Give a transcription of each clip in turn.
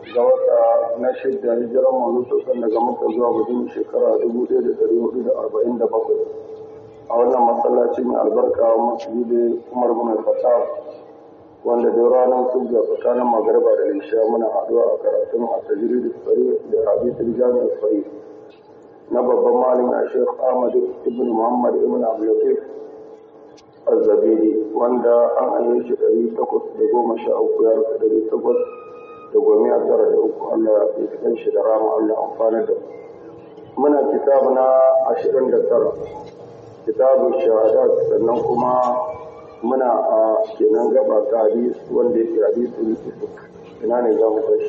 ga wata na shidda hijiran manzo sosan daga maka zuwa gudun shekara 1447 a wannan masallaci mai albarka masjidi umar bin al-fatah wanda da ranar hujja tsakanin magariba da lisha muna haɗuwa a karatun a tajiri da tsari da hadisin jami'ar tsari na babban malin a shek ahmad ibn muhammad ibn abdulatif azzabiri wanda an hanyar shi ɗari takwas da goma sha uku ya rufe ɗari takwas da goma ya tara da uku allah ya fi shi da rama allah amfani da muna kitabu na ashirin da tara kitabun shahadat sannan kuma muna a kenan gaba ta hadis wanda yake hadisul ifk ina ne za mu tashi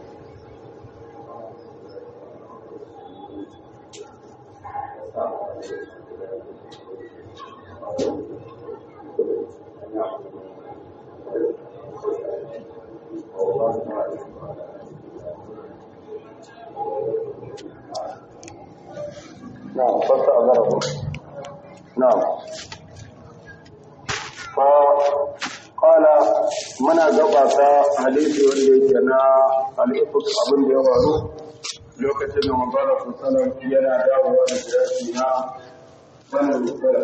نعم فاستأذنه نعم فقال منا gabata hadisi wanda yake na al-ifk abin da ya faru lokacin da manzara sallallahu yana dawowa da jiraki na wannan sallah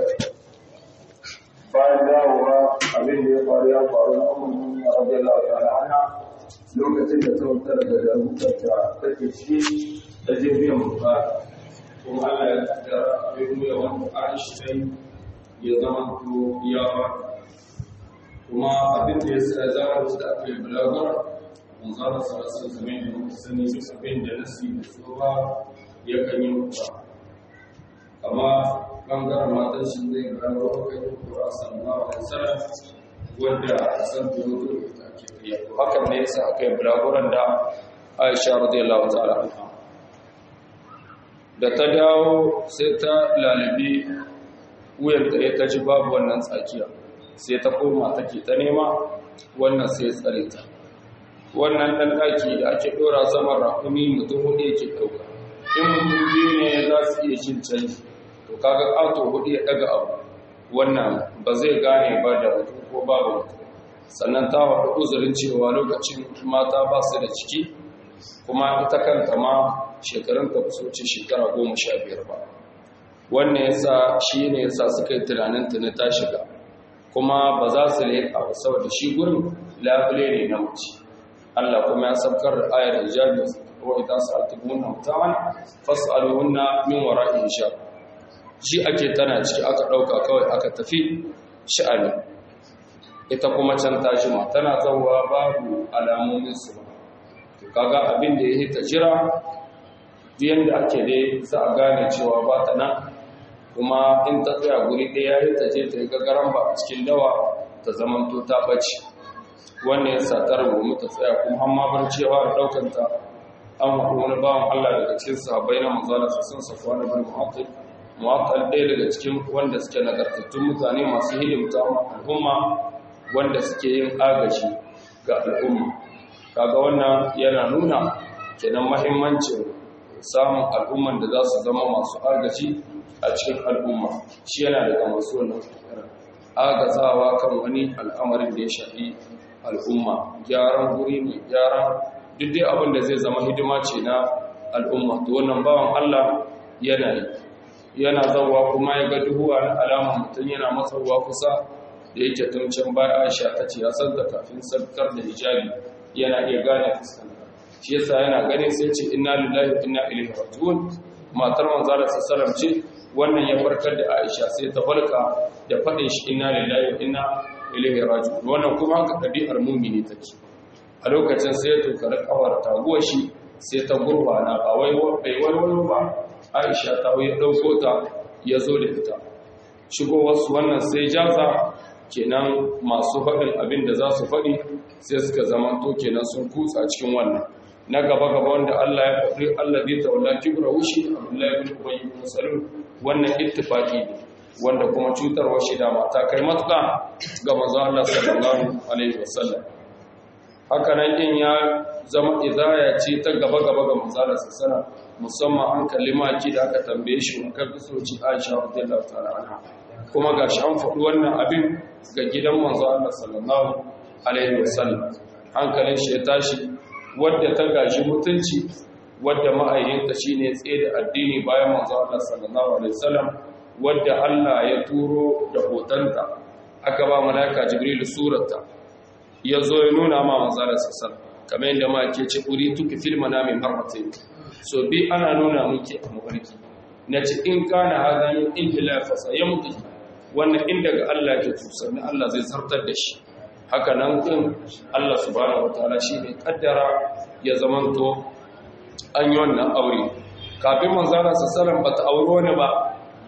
bayan dawowa abin da ya faru ya faru na ummu radiyallahu ta'ala anha lokacin da ta wuce daga jarutar ta take shi ta je biyan bukata kuma Allah ya kaddara abin da wani bukatun shi dai ya zama to ya ba kuma abin da ya sa zama da aka yi bulagar manzara sarasa zame da mutu sani duk abin da nasi da su ba ya kan yi mutu amma bangaren matan shi zai gano kai kura sallallahu alaihi wasallam wanda san da mutu da ake yi hakan ne yasa aka yi bulaguran da Aisha radiyallahu ta'ala anha da ta dawo sai ta lalabi wuyanta ya kaji babu wannan tsakiya sai ta koma take ta nema wannan sai tsare ta wannan ɗan ɗaki da ake ɗora saman rakumi mutum hudu yake ɗauka in mutum biyu ne za su iya cin canji to kaga ƙato hudu ya ɗaga abu wannan ba zai gane ba da mutum ko babu mutum sannan ta faɗi uzurin cewa lokacin mata ba su da ciki kuma ita kanta ma shekarun ta su ce shekara goma sha biyar ba wannan yasa shi ne yasa suka yi tunanin tuni ta shiga kuma ba za su leƙa ba saboda shi gurin labule ne na mace Allah kuma ya sabkar da ayar hijabi wa idan sa'altumunna mutawan fas'aluhunna min wara'i hijab shi ake tana ciki aka dauka kawai aka tafi sha'ani ita kuma can ta jima tana zawwa babu alamomin su ba to kaga abin da yake ta jira yanda ake dai za a gane cewa ba ta nan kuma in ta tsaya guri ɗaya ya ta je ta yi gagaran ba a cikin dawa ta zamanto ta ɓace wannan ya sa ta rubu ta tsaya kuma hamma bar cewa da ɗaukanta an haɗu wani bawan Allah daga cikin sahabbai na manzala su sun safuwa na bin mu'attal mu'attal ɗaya daga cikin wanda suke nagartattun mutane masu hidimta al'umma wanda suke yin agaji ga al'umma kaga wannan yana nuna kenan mahimmancin samun al'umman da za su zama masu agaji a cikin al'umma shi yana daga masu wannan agazawa kan wani al'amarin da ya shafi al'umma gyaran guri ne gyaran duk dai abin da zai zama hidima ce na al'umma to wannan bawan Allah yana yi yana zawa kuma ya ga duhuwa na alama mutum yana matsawa kusa da yake tuncin baya Aisha ta ce ya san da kafin sarkar da hijabi yana iya gane fuskanta shi yasa yana ganin sai ce inna lillahi wa inna ilaihi raji'un matar manzo Allah sallallahu ce wannan ya farkar da Aisha sai ta falka da fadin shi inna lillahi wa inna ilaihi raji'un wannan kuma haka dabi'ar mu'mini take a lokacin sai ya tokari kawar taguwar shi sai ta gurbana ba wai bai wani ba Aisha ta ya dauko ta ya zo da ita shigo wasu wannan sai jaza kenan masu faɗin abin da za su faɗi sai suka zama to kenan sun kutsa cikin wannan na gaba-gaba wanda Allah ya faɗi Allah zai taula kibra wushi Abdullahi ibn Ubay ibn Salul wannan ittifaqi ne wanda kuma cutarwa shi da mata kai matuƙa ga manzo Allah sallallahu alaihi wasallam haka nan din ya zama idaya ce ta gaba-gaba ga manzo Allah sallallahu musamman an kalli maki da aka tambaye shi in kan soci Aisha radiyallahu ta'ala anha kuma gashi an faɗi wannan abin ga gidan manzo Allah sallallahu alaihi wasallam hankalin shi ya tashi wadda ta gashi mutunci wadda ma'ayyinta shine tsaye da addini bayan manzo Allah sallallahu alaihi wasallam wadda Allah ya turo da hotonta aka ba malaika jibril surata yazo ya nuna ma manzo Allah sallallahu kamar yadda ma ke ce uri tuki fil manami marratayn so bi ana nuna miki a mafarki nace in kana hadan in ila fasa yamdi wannan in daga Allah ke tusanni Allah zai zartar da shi haka nan din Allah subhanahu wataala shine kaddara ya zamanto an yi wannan aure kafin manzara sallallahu bata auro ne ba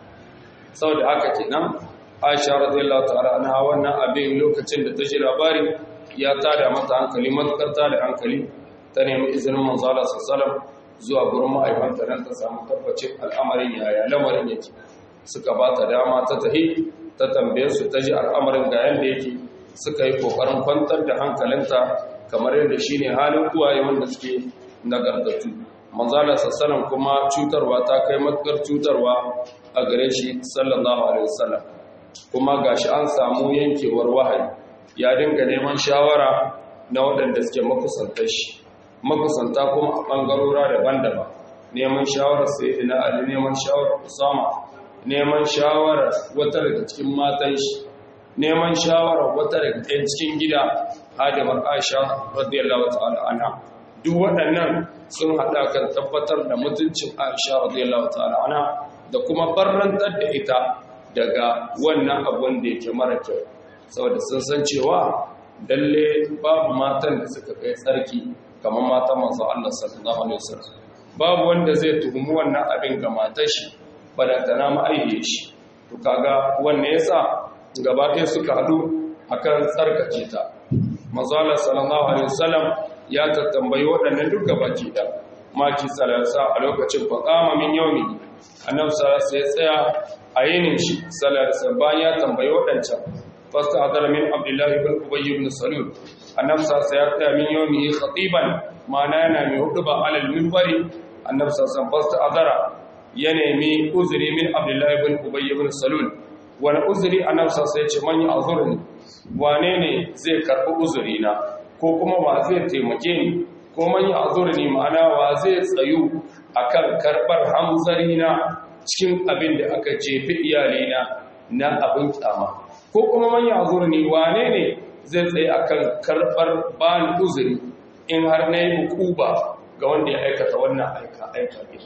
saboda haka kenan Aisha radiyallahu ta'ala anha wannan abin lokacin da ta ji labari ya tada mata hankali matukar tada hankali ta nemi izinin manzara sallallahu zuwa gurin ma'aikanta nan ta samu tabbacin al'amarin yaya lamarin yake suka ba ta dama ta tahi ta tambaye su ta ji al'amarin ga yanda yake suka yi kokarin kwantar da hankalinta kamar yadda shine halin uwaye wanda suke nagartattu manzala sassanan kuma cutarwa ta kai matukar cutarwa a gare shi sallallahu alaihi wasallam kuma gashi an samu yankewar wahayi ya dinga neman shawara na waɗanda suke makusanta shi makusanta kuma a ɓangarora daban-daban neman shawarar sayyidina ali neman shawarar usama neman shawarar wata daga cikin matan shi neman shawarar wata daga ɗayan cikin gida hadimar aisha radiyallahu ta'ala anha duk waɗannan sun haɗa kan tabbatar da mutuncin aisha radiyallahu ta'ala anha da kuma barrantar da ita daga wannan abun da yake mara kyau saboda sun san cewa dalle babu matan da suka kai tsarki kamar matan manzo Allah sallallahu alaihi wasallam babu wanda zai tuhumi wannan abin ga matar shi balantana ma'aiye shi to kaga wannan yasa gaba ɗaya suka haɗu akan tsarkake ta manzo Allah sallallahu alaihi wasallam ya tattambayi waɗannan duk gabaki da maki salasa a lokacin faqama min yawmi annabi sallallahu ya tsaya a yinin shi sallallahu bayan ya tambayi waɗancan fasta hadara min abdullahi ibn ubay ibn salul annabi sallallahu ya tsaya min yawmi khatiban ma'ana yana mai huduba alal minbari annabi sallallahu fasta hadara ya nemi uzuri min abdullahi ibn ubay ibn salul wani uzuri annabi sallallahu ya ce man ya azurni wane ne zai karɓi uzuri na ko kuma wa zai taimake ni ko man ya azurni ma'ana wa zai tsayu akan karɓar hamzari na cikin abin da aka jefi iyalina na abin kyama ko kuma man ya azurni wane ne zai tsaye akan karɓar bani uzuri in har na yi hukuba ga wanda ya aikata wannan aika aika ne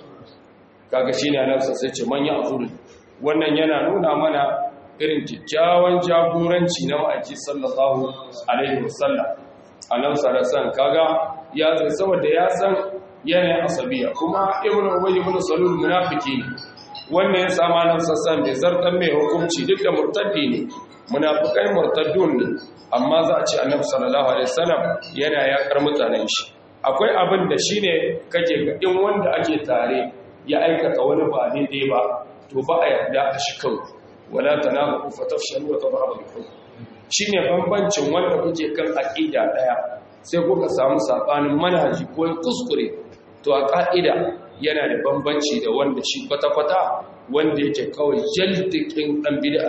kaga shine annabi sai ce man ya azurni wannan yana nuna mana irin kyakkyawan jagoranci na ma'aiki sallallahu alaihi wasallam annabi sallallahu kaga ya zai saboda ya san yanayin asabiya kuma ibnu ubay ibn salul munafiki ne wannan ya sama nan sassan bai zartan mai hukunci duk da murtaddi ne munafikai murtaddun ne amma za a ce annabi sallallahu alaihi wasallam yana yakar mutanen shi akwai abin da shine kake ga in wanda ake tare ya aikata wani ba daidai ba to ba a yarda a shi kawai wala tanabu fatafshalu wa tadhabu bikum shine bambancin wanda kuke kan aqida daya sai kuka samu sabanin manhaji ko kuskure to a ka'ida yana da bambanci da wanda shi kwata-kwata wanda yake kawai jaldikin dan bid'a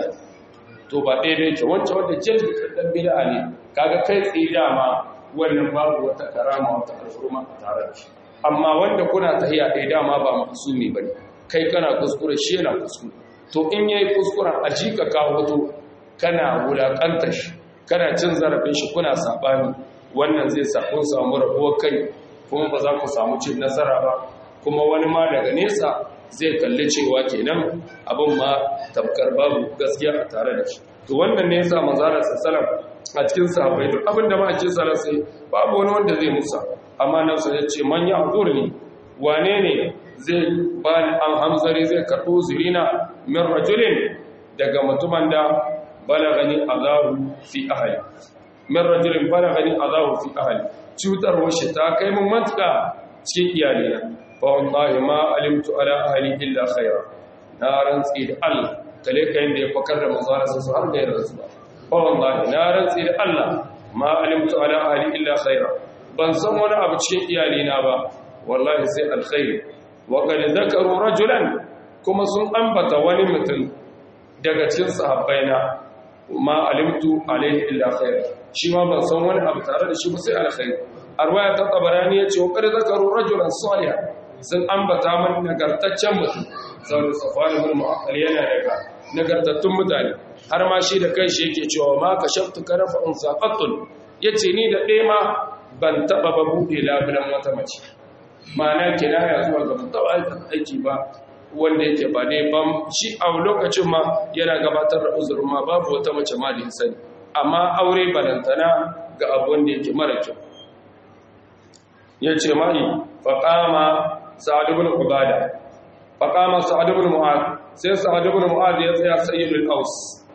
to ba daidai yake wancan wanda jaldikin dan bid'a ne kaga kai tsaye dama wannan babu wata karama wata alfurma a tare da shi amma wanda kuna tahiya ɗaya dama ba masumi bane kai kana kuskure shi yana kuskure to in yayi kuskuren a jika ka hoto kana wulakanta shi kana cin zarafin shi kuna sabani wannan zai sa kun samu rabuwar kai kuma ba za ku samu cin nasara ba kuma wani ma daga nesa zai kalli cewa kenan abin ma tabkar babu gaskiya a tare da shi to wannan ne yasa manzara sallallahu a cikin sahabbai duk abin da ma ake sallallahu sai babu wani wanda zai musa amma nan sai ya ce man ya ne wane ne zai bani an hamzari zai karɓo zirina min rajulin daga mutumin da balagani azahu fi ahli min rajulin balagani azahu fi ahli cutarwar shi ta kai mun matuka cikin iyalina fa wallahi ma alimtu ala ahli illa khaira na rantsi da Allah kale kayan da ya fakar da manzara su har da yarda su ba fa wallahi na rantsi da Allah ma alimtu ala ahli illa khaira ban san wani abu cikin iyalina ba wallahi sai alkhairi waƙad zakaru rajulan kuma sun ambata wani mutum daga cikin sahabbaina ma alimtu alaihi illa khair shi ma ban san wani abu tare da shi ba sai alkhair arwaya ta tabarani yace wa qad zakaru rajulan salihan sun ambata man nagartaccen mutum saboda safwan ibn mu'aqqal yana daga nagartattun mutane har ma shi da kanshi yake cewa ma kashaftu karafa unsaqatun yace ni da ɗaya ma ban taba ba bude labulan wata mace ma'ana kinaya zuwa ga taba aiki ba wanda yake ba ne ban shi a lokacin ma yana gabatar da uzurin ma babu wata mace ma da ya sani amma aure balantana ga abu wanda yake mara kyau ya ce mai faƙama sa'ad ibn ubada faƙama sa'ad ibn mu'ad sai sa'ad ibn mu'ad ya tsaya sayyidul aus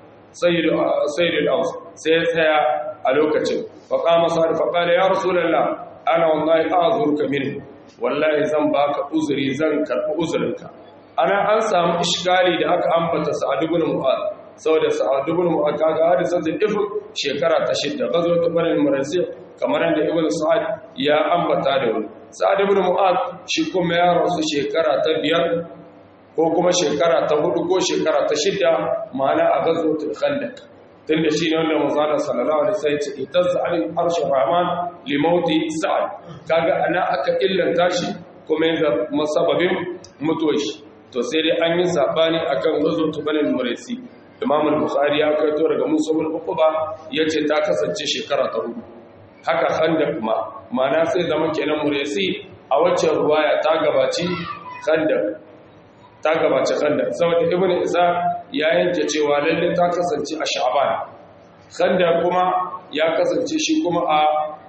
sayyidul aus sai ya tsaya a lokacin faƙama sa'ad faƙala ya rasulullah ana wallahi a'zuruka minhu wallahi zan baka uzuri zan karɓi uzurinka ana an samu ishgali da aka ambata sa'ad ibn mu'ad saboda sa'ad ibn mu'ad kaga hadisan da ifin shekara ta shidda gazo ta barin marasi kamar yadda ibn sa'ad ya ambata da wani sa'ad ibn mu'ad shi kuma ya rasu shekara ta biyar ko kuma shekara ta hudu ko shekara ta shidda ma'ana a gazo ta khandaq tunda shi ne wanda manzana sallallahu alaihi wasallam ya ce itazza alil arshi rahman li mauti sa'ad kaga ana aka illanta shi kuma yanzu masababin mutuwar shi to sai dai an yi sabani akan ghazwatu banin muraysi imam al-bukhari ya kaito daga musa bin uquba yace ta kasance shekara ta hudu haka khandaq kuma ma'ana sai zama kenan muraysi a waccan ruwaya ta gabaci khandaq ta gabaci khandaq saboda ibnu isa ya yanke cewa lalle ta kasance a sha'ban khandaq kuma ya kasance shi kuma a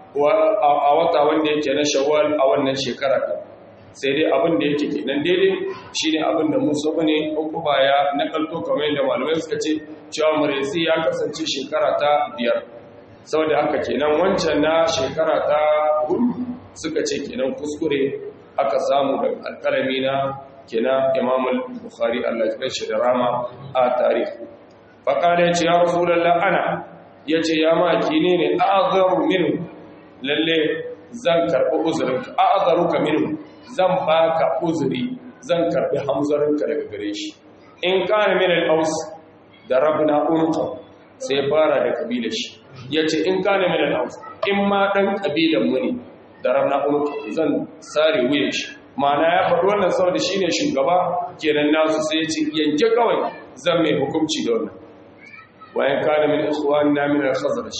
a wata wanda yake na shawwal a wannan shekara din sai dai abin da yake kenan daidai shine abin da Musa bane ukuba ya nakalto kamar yadda malamai suka ce cewa Muraysi ya kasance shekara ta biyar saboda haka kenan wancan na shekara ta hudu suka ce kenan kuskure aka samu da alkalami na kenan Imam Bukhari Allah ya shi da rama a tarihi faqala ya ce ya rasulullah ana yace ya maki ne ne a'zaru minhu lalle zan karbi uzurinka a'zaruka minhu zan baka uzuri zan karbi hamzarinka daga gare shi in kana min al-aus da rabna unqa sai fara da kabilar shi yace in kana min al-aus in ma dan kabilan mu ne da rabna unqa zan sare wuyan shi ma'ana ya faɗi wannan saboda shine shugaba kenan nasu sai yace yanke kawai zan mai hukunci da wannan wayan kana min ikhwanina min al-khazraj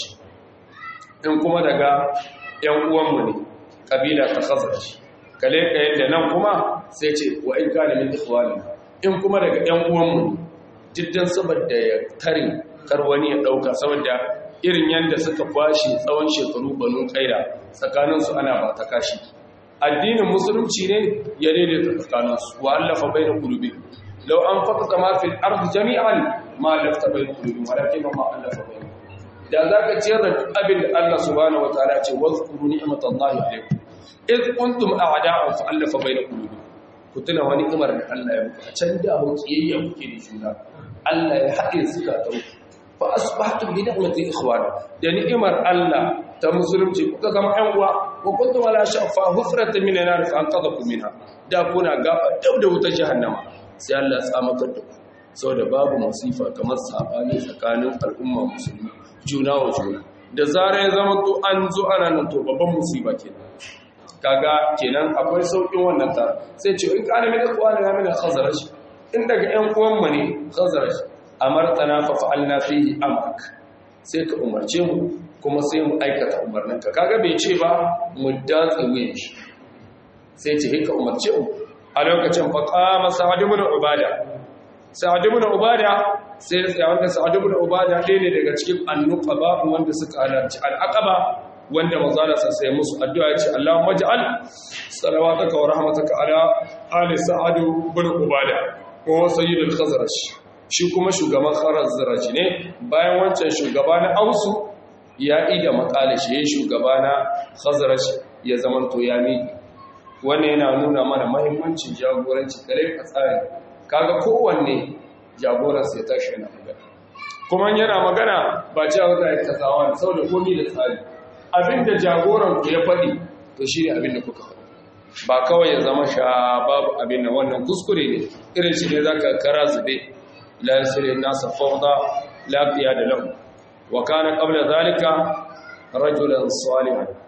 in kuma daga yan uwanmu ne kabila ta khazraj kale ka yadda nan kuma sai ce wa in kana min ikhwani in kuma daga ƴan uwanmu jiddan saboda ya tare kar wani ya dauka saboda irin yanda suka kwashi tsawon shekaru banu kaira tsakanin su ana ba ta kashi addinin musulunci ne ya daidaita tsakanin su wa allafa baina qulubi law an faqata ma fil ardi jami'an ma lafta baina qulubi walakin ma allafa baina da zaka ciyar da abin da Allah subhanahu wataala ce wazkuru ni'matallahi alaykum iz kuntum a'da'an fa allafa bayna qulubikum ku tuna wani imar da Allah ya muku a can da mu kiyayya kuke da juna Allah ya haɗe suka ta fa asbahtum bi ni'mati ikhwana da ni'imar Allah ta musulunci kuka zama ƴan uwa wa kuntum ala shafa hufratan min nar fa anqadhakum minha da kuna gaba dab da wutar jahannama sai Allah ya tsamatar da ku saboda babu masifa kamar sabani tsakanin al'umma musulmi juna wa juna da zarar ya zama to an zo ana nan to babban musiba kenan kaga kenan akwai saukin wannan ta sai ce in kana min ikhwana na min khazraj in daga ƴan uwan mu ne khazraj amartana fa fa'alna fihi amrak sai ka umarce mu kuma sai mu aikata umarninka kaga bai ce ba mu datse wuyan shi sai ce ka umarce mu a lokacin fa qama sa'd ibn ubada sa'd ibn ubada sai ya wanda sa'd ibn ubada ɗaya ne daga cikin annuqaba wanda suka halarci al-aqaba wanda manzala sai sai musu addu'a ya ce Allahumma ij'al salawataka wa rahmataka ala ali sa'ad ibn ubada ko sayyidul khazraj shi kuma shugaban khazraj ne bayan wancan shugaba na ausu ya ida makala shi yayin shugaba na khazraj ya zamanto ya miki wannan yana nuna mana muhimmancin jagoranci kare ka tsari kaga kowanne jagoran sai tashi yana magana kuma yana magana ba cewa za a yi kasawa saboda komai da tsari abinda jagoran ku ya faɗi to shi ne abinda kuka faɗi ba kawai ya zama sha babu abin da wannan kuskure ne irin shi ne za ka kara zube la yasirin nasa fawda lafiya da lahu wa kana qabla zalika rajulan salihan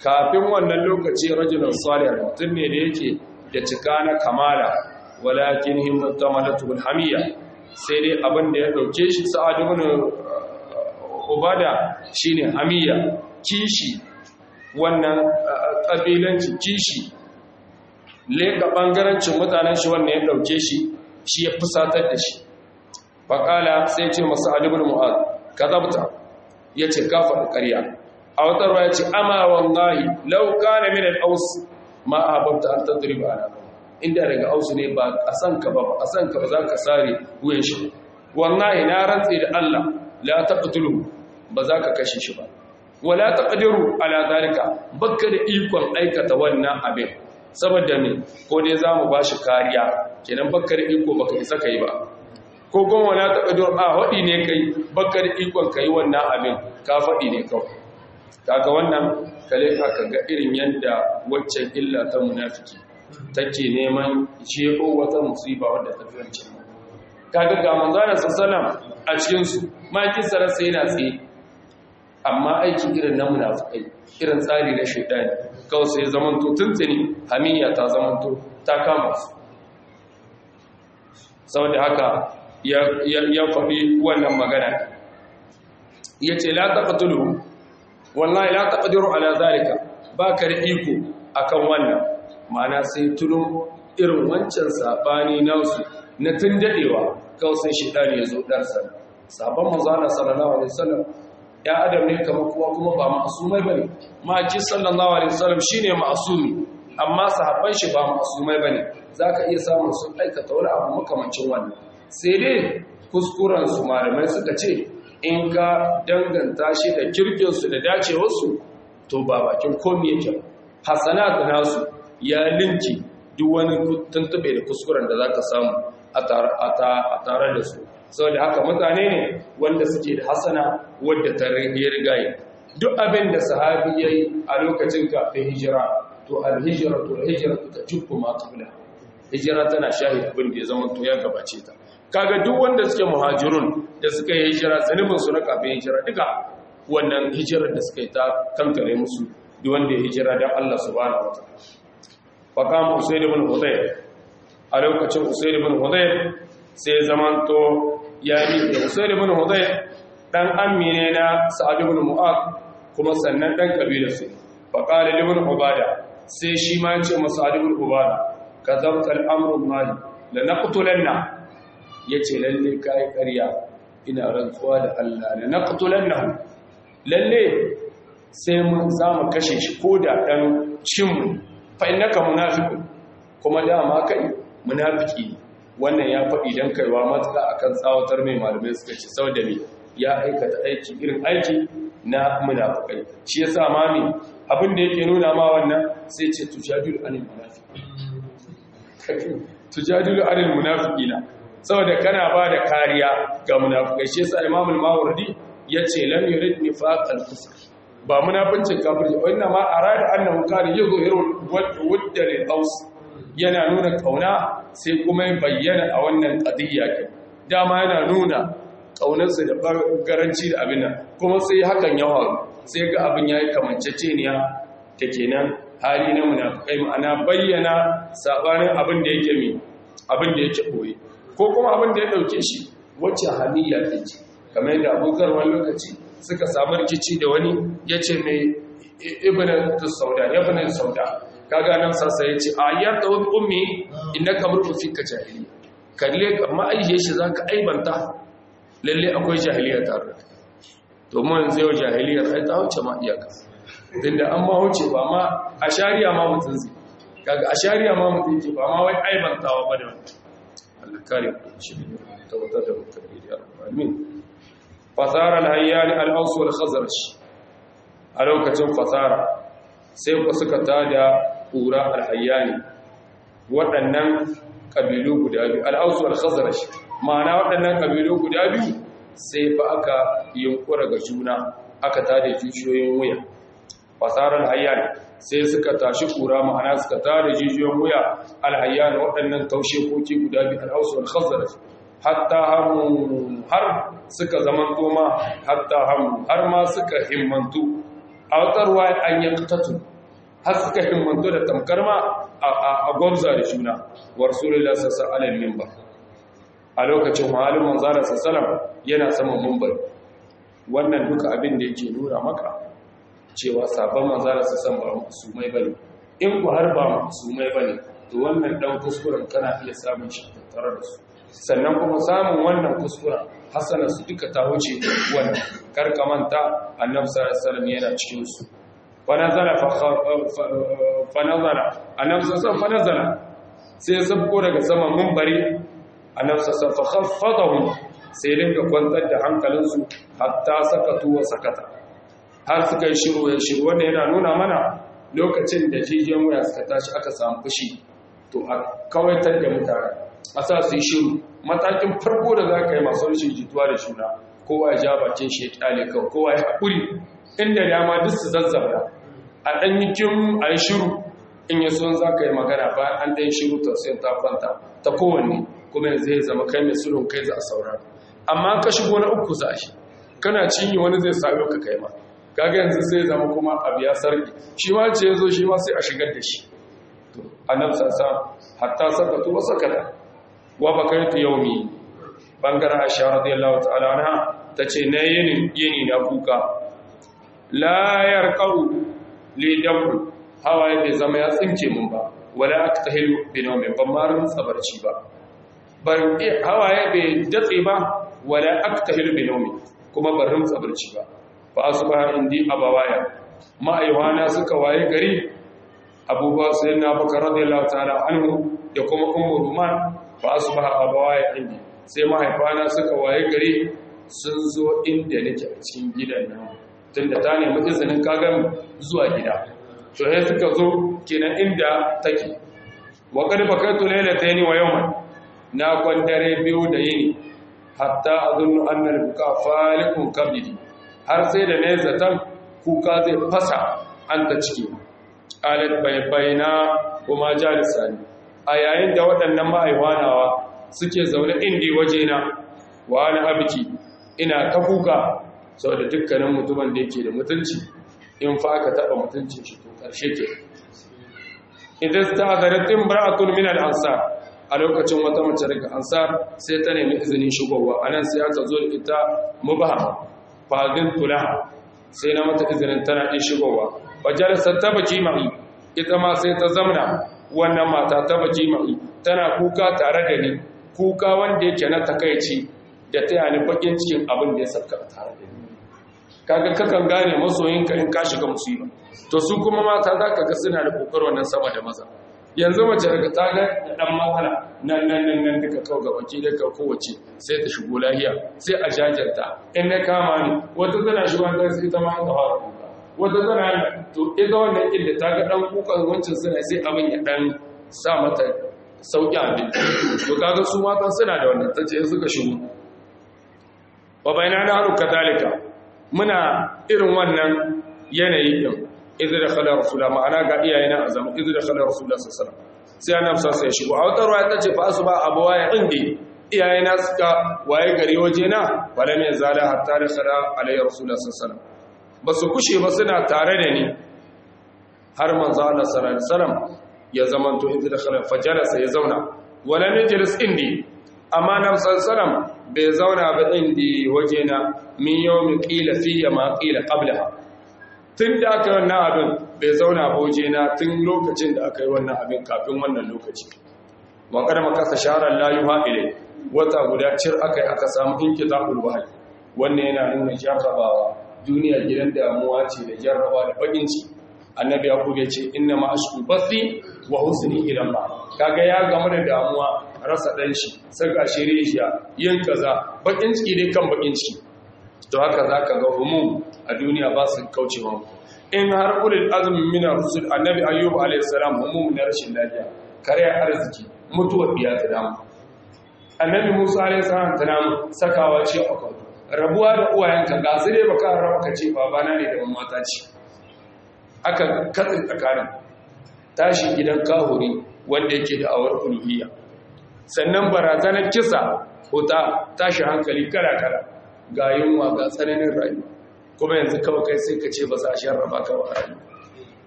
kafin wannan lokaci rajulun salih mutum ne da yake da cika na kamala walakin himmatu malatul hamiyya sai dai abin da ya dauke shi sa'ad ibn ubada shine hamiyya kishi wannan kabilanci kishi leka bangarancin mutanen shi wannan ya dauke shi shi ya fusatar da shi faqala sai ce masa ali ibn mu'ad kadabta yace ka faɗi ƙarya a wata ruwa yace ama wallahi law kana min al-aws ma ahabta an tadriba ala inda daga ausu ne ba a san ka ba a san ka ba za ka sare wuyan shi wallahi na rantsi da Allah la taqtulu ba za ka kashe shi ba wala taqdiru ala zalika bakka da ikon aikata wannan abin saboda me ko dai zamu bashi kariya kenan bakka da iko baka isa kai ba ko kuma wala taqdiru a hadi ne kai bakka da ikon kai wannan abin ka fadi ne kawai kaga wannan kale ka ga irin yanda waccan illa ta munafiki take neman jebo wata musiba wadda ta fi wancan kaga ga manzana sallallahu a cikin su makin sarasa yana tsaye amma aiki irin na munafikai irin tsari na shaidani kawai sai zamanto tuntuni hamiyya ta zamanto ta kama su saboda haka ya faɗi wannan magana ya ce la taqtulu wallahi la taqdiru ala zalika ba ka da iko akan wannan ma'ana sai tuno irin wancan sabani nasu na tun dadewa kawai sai shaidani ya zo darsa sabon manzana sallallahu alaihi wasallam ya adam ne kamar kowa kuma ba ma'asumai bane ma'aji sallallahu alaihi wasallam shine ma'asumi amma sahabban shi ba ma'asumai bane zaka iya samun sun aikata wani abu makamancin wannan sai dai kuskuren su malamai suka ce in ka danganta shi da kirkin su da dacewar su to ba bakin komai yake hasanat nasu ya linki duk wani tuntube da kuskuren da zaka samu a tare da su saboda haka mutane ne wanda suke da hasana wadda ta rigaye duk abin da sahabi ya yi a lokacin kafin hijira to alhijira to alhijira ta jubbu ma qabla hijira tana shahi abin da ya zama to ya gabace ta kaga duk wanda suke muhajirun da suka yi hijira zanibin su na kafin hijira duka wannan hijirar da suka yi ta kankare musu duk wanda ya hijira dan Allah subhanahu wataala fa kama usayd ibn hudayr a lokacin usayd ibn hudayr sai zamanto ya yi da usaid ibn hudayr dan ammi ne na sa'ad ibn mu'ad kuma sannan dan kabila su fa qala ibn ubada sai shi ma yace masa sa'ad ibn ubada kadhabta al-amru mali la naqtulanna yace lalle kai ƙarya ina rantsuwa da Allah la naqtulannahu lalle sai mun zamu kashe shi koda dan cin fa innaka munafiqun kuma dama kai munafiki ne wannan ya faɗi don kaiwa matuka akan tsawatar mai malamai suka ce sau da mai ya aikata aiki irin aiki na munafukai shi ya sa mami abin da yake nuna ma wannan sai ce tujadilu anil munafiki tujadilu anil munafiki na saboda kana ba da kariya ga munafukai shi ya sa imamul mawardi ya ce lam yurid nifaqal kufr ba munafincin kafirci wannan ma arada annahu kana yuzhiru wadda lil aws yana nuna kauna sai kuma bayyana a wannan ƙadiyya ke dama yana nuna ƙaunarsa da garanci da abin nan kuma sai hakan ya faru sai ga abin ya yi kamanceceniya da kenan hali na munafukai ma'ana bayyana sabanin abin da yake mi abin da yake ɓoye ko kuma abin da ya ɗauke shi wacce hamiyya ta ce kamar yadda abokan wani lokaci suka samu rikici da wani ya ce mai ibn sauda ibn sauda kaga nan sassa ya ce a yadda wani ummi inda kamar rufi ka jahili kalle amma aihe shi za ka aibanta lalle akwai jahiliya tare da domin yanzu yau jahiliyar ai ta wuce ma iyaka tunda an ma wuce ba ma a shari'a ma mutum zai kaga a shari'a ma mutum ke ba ma wai aibantawa ba da wani Allah kare ku shi ne tabbatar da mutum da ya amin fasara al-hayyan al-aws wal khazraj a lokacin fasara sai ku suka tada ƙura alhayyani waɗannan ƙabilu guda biyu al'ausu al-khazarash ma'ana waɗannan ƙabilu guda biyu sai fa aka yunkura ga juna aka tada jijiyoyin wuya fasarar alhayyani sai suka tashi ƙura ma'ana suka tada jijiyoyin wuya alhayyani waɗannan taushe koki guda biyu al'ausu al-khazarash hatta hamu har suka zamanto ma hatta hamu har ma suka himmantu a watsarwa an yi har suka himmanto da tamkar ma a gwamza da juna wa rasulullah sallallahu alaihi minbar a lokacin halin manzara sallallahu yana saman minbar wannan duka abin da yake nuna maka cewa sabon manzara sallallahu ba su mai bane in ku har ba su mai bane to wannan dan kuskuren kana iya samun shi tattare da su sannan kuma samun wannan kuskuren hasana su duka ta wuce wannan karkamanta annabi sallallahu alaihi wasallam yana cikin su fanazala fanazala annabi sallallahu fanazala sai sabko daga saman munbari annabi sallallahu khaffadahum sai dinga kwantar da hankalinsu hatta sakatu wa sakata har suka yi shiru ya shiru wanda yana nuna mana lokacin da jijiyan waya suka tashi aka samu fushi to a kawaitar da mutane a sa su yi shiru matakin farko da za ka yi masu rashin jituwa da shuna kowa ya ja bakin shi ya kyale kawai kowa ya haƙuri inda dama duk su zazzabra a ɗan yi kin a yi shiru in yi son za ka yi magana bayan an ɗan shiru tausayin ta kwanta ta kowanne kuma yanzu zai zama kai mai sulhun kai za a saurara amma ka shigo na uku za shi kana cinye wani zai sami ka kai ma kaga yanzu sai zama kuma abu ya sarki shi ma ce ya zo shi ma sai a shigar da shi annabi sassa hatta sakatu wa sakata wa bakaitu yaumi bangaren aisha radiyallahu ta'ala anha tace na yini yini na kuka la yarqau li damu hawaye bai zama ya tsinke mun ba wala aktahilu bi nawmi ban marin sabarci ba ban hawaye bai datse ba wala aktahilu bi nawmi kuma ban rin sabarci ba fa asbaha indi abawaya ma'aywana suka waye gari abubuwa sai na baka radiyallahu ta'ala anhu da kuma ummu ruman fa asbaha abawaya indi sai mahaifana suka waye gari sun zo inda nake a cikin gidan nan tunda ta nemi izinin kagan zuwa gida to sai suka zo kenan inda take wa qad bakaitu laylatayn wa yawman na kwandare biyu da yini hatta azunnu anna al-buka falikun kabidi har sai da ne zatan kuka zai fasa an ta ciki alat baybayna kuma jalisani a yayin da waɗannan ma'aiwanawa suke zaune indi wajena wa ana abiki ina ta kuka saboda dukkanin mutumin da yake da mutunci in fa aka taba mutuncin shi to karshe ke idan ta zaratin bara'atun min al-ansar a lokacin wata mace daga ansar sai ta nemi izinin shigowa anan sai aka zo da ita mubaha fadin tulaha sai na mata izinin tana ɗin shigowa fajalasar ta baki ma'i ita ma sai ta zamna wannan mata ta baki ma'i tana kuka tare da ni kuka wanda yake na takaici da ta yani bakin cikin abin da ya sabka tare da ni kaga kakan gane masoyinka in ka shiga musiba to su kuma mata za ka ga suna da kokar wannan sama da maza yanzu mace daga ta ga dan matsala nan nan nan nan duka kawo ga baki da ka kowace sai ta shigo lahiya sai a jajarta in na kama ni wata tana shigo ta sai ta ma ta fara kuka wata tana to ita wannan inda ta ga dan kukan wancan suna sai abin ya dan sa mata sauki abin to kaga su mata suna da wannan tace suka shigo wa bayna na haru kadalika muna irin wannan yanayi din idan da khala rasulullah ma'ana ga iyayena azam idan da khala rasulullah sallallahu alaihi wasallam sai annabi sai ya shigo a wata ruwa ta ce fa asuba abawa ya indi iyayena suka waye gari waje na wala mai zala hatta da khala alayhi rasulullah sallallahu alaihi wasallam basu kushe ba suna tare da ni har manzo Allah sallallahu alaihi wasallam ya zamanto idan da khala fajalasa ya zauna wala najlis indi amma nan sallallahu bai zauna ba indi waje na min yawmin qila fiya ma qila qablaha tun da aka yi wannan abin bai zauna boje na tun lokacin da aka yi wannan abin kafin wannan lokaci waƙar makasa shaharar layu haɗe wata guda cir aka yi aka samu inki zaɓul wahayi wannan yana nuna jarrabawa duniya gidan damuwa ce da jarraba da baƙinci annabi ya kube ce inna ma ashku basi wa husni idan ba kaga ya gamu da damuwa rasa ɗan shi saka shirye yin kaza baƙin ciki dai kan baƙin ciki to haka za ka ga humum a duniya ba su kaucewa in har ulil azumin mina rusul annabi ayyub alayhi salam humum na rashin lafiya kare arziki mutuwar biya ta damu annabi musa alayhi salam ta namu sakawa ce a kwado rabuwa da uwayenka ga su dai baka rawa ka ce babana ne da mata ce aka katsin tsakanin tashi gidan kahuri wanda yake da awar uluhiyya sannan barazanar kisa ta tashi hankali kala-kala ga yunwa ga tsananin rayuwa kuma yanzu kawai kai sai ka ce ba za a sharraba ka ba rayu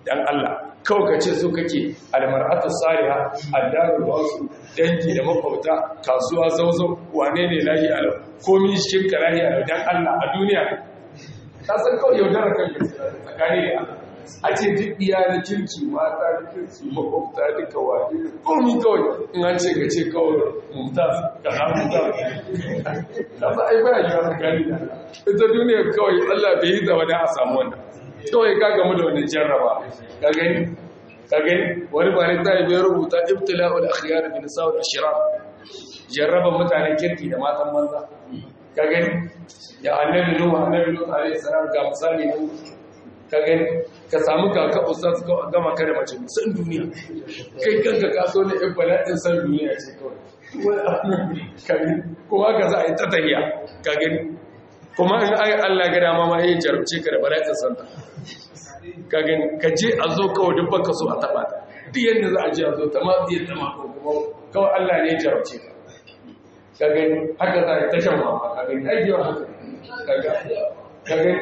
dan Allah kawai ka ce so kake almar'atu saliha addaru wasu dangi da makwabta kasuwa zauzo wane ne lahi alau komi cikin ka lahi alau dan Allah a duniya ka san kawai yaudara kan tsakani da Allah a ce duk iya na kirki mata da kirki makwabta duka wani komi kawai in an ce ka ce kawai mumtaz ka na mumtaz ka sa ai baya yiwa tsakani da Allah ita duniya kawai Allah bai yi da wani a samu wannan kawai ka gamu da wani jarraba ka gani ka gani wani ba ne ta yi bai rubuta ibtila'ul akhyar bin sa'ul ashrar jarraba mutanen kirki da matan banza ka gani ya annabi nuhu annabi nuhu alaihi salam ga misali ne ka gani ka samu kaka ustaz ko gama kare mace musan duniya kai kanka ka so ne in bala'in san duniya ce kawai ka gani kuma ka za a yi ta tahiya ka gani kuma in ai Allah ga dama ma yayin jarumce ka da bala'in san ta ka gani ka je a zo kawai duk baka so a taba ta duk yanda za a je a zo ta ma zai tama ko kuma kawai Allah ne ya jarumce ka ka gani haka za a yi ta shan mama ka gani ai yawa haka ka gani ka gani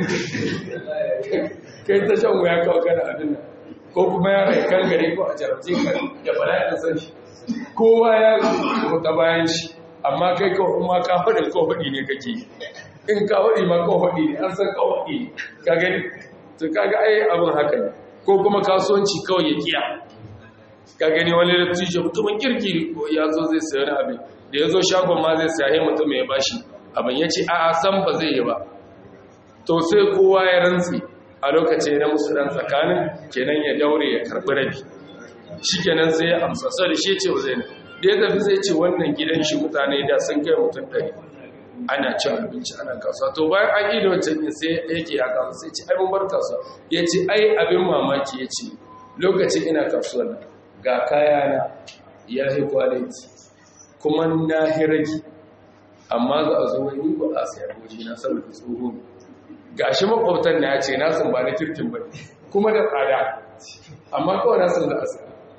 kai ta shan wuya kawai kana abin nan ko kuma ya rai kan gari ko a jarabce ka da bala'in san shi kowa ya ko ta bayan shi amma kai kawai kuma ka faɗin ko faɗi ne kake in ka faɗi ma ko faɗi ne an san ko faɗi ne ka gani to kaga ai abin haka ne ko kuma kasuwanci kawai ya kiya ka gani wani dattijo mutumin kirkiri ko ya zo zai sayi abin da ya zo shagon ma zai sayi mutum ya bashi abin ya ce a'a san ba zai yi ba to sai kowa ya rantsi a lokaci na musu dan tsakanin kenan ya daure ya karbi rabi shi kenan sai ya amsa sai da shi ce wa zai da ya tafi sai ce wannan gidan shi mutane da sun kai mutum ɗari ana cin abinci ana kasuwa to bayan an yi da wancan yin sai yake ya kasuwa sai ce ai mun bar kasuwa ya ce ai abin mamaki ya ce lokacin ina kasuwa ga kaya na ya yi kwaliti kuma na hiragi amma za a zo wani ba a sayar waje na saboda tsoho ga shi makwabtan na ya ce na sun ba na kirkin ba kuma da tsada amma kawai na sun da asa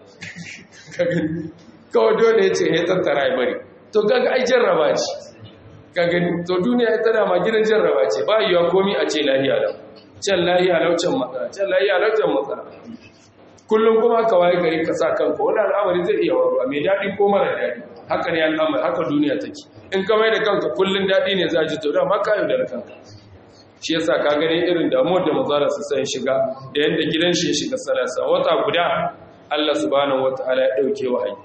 kawai dole ya ce ya tattara ya bari to kaga ai jarraba ce ka gani to duniya ya tana ma gidan jarraba ce ba yiwa komi a ce lahiya lau can lahiya lau can matsala can lahiya lau can matsala kullum kuma ka waye gari ka sa kanka wani al'amari zai iya waruwa mai daɗi ko mara daɗi haka ne al'amari haka duniya take in ka mai da kanka kullum daɗi ne za a ji to da ma ka yaudar kanka shi yasa ka gani irin damuwar da mazara su sai shiga da yadda gidan shi ya shiga salasa wata guda Allah subhanahu wataala ya dauke wahayi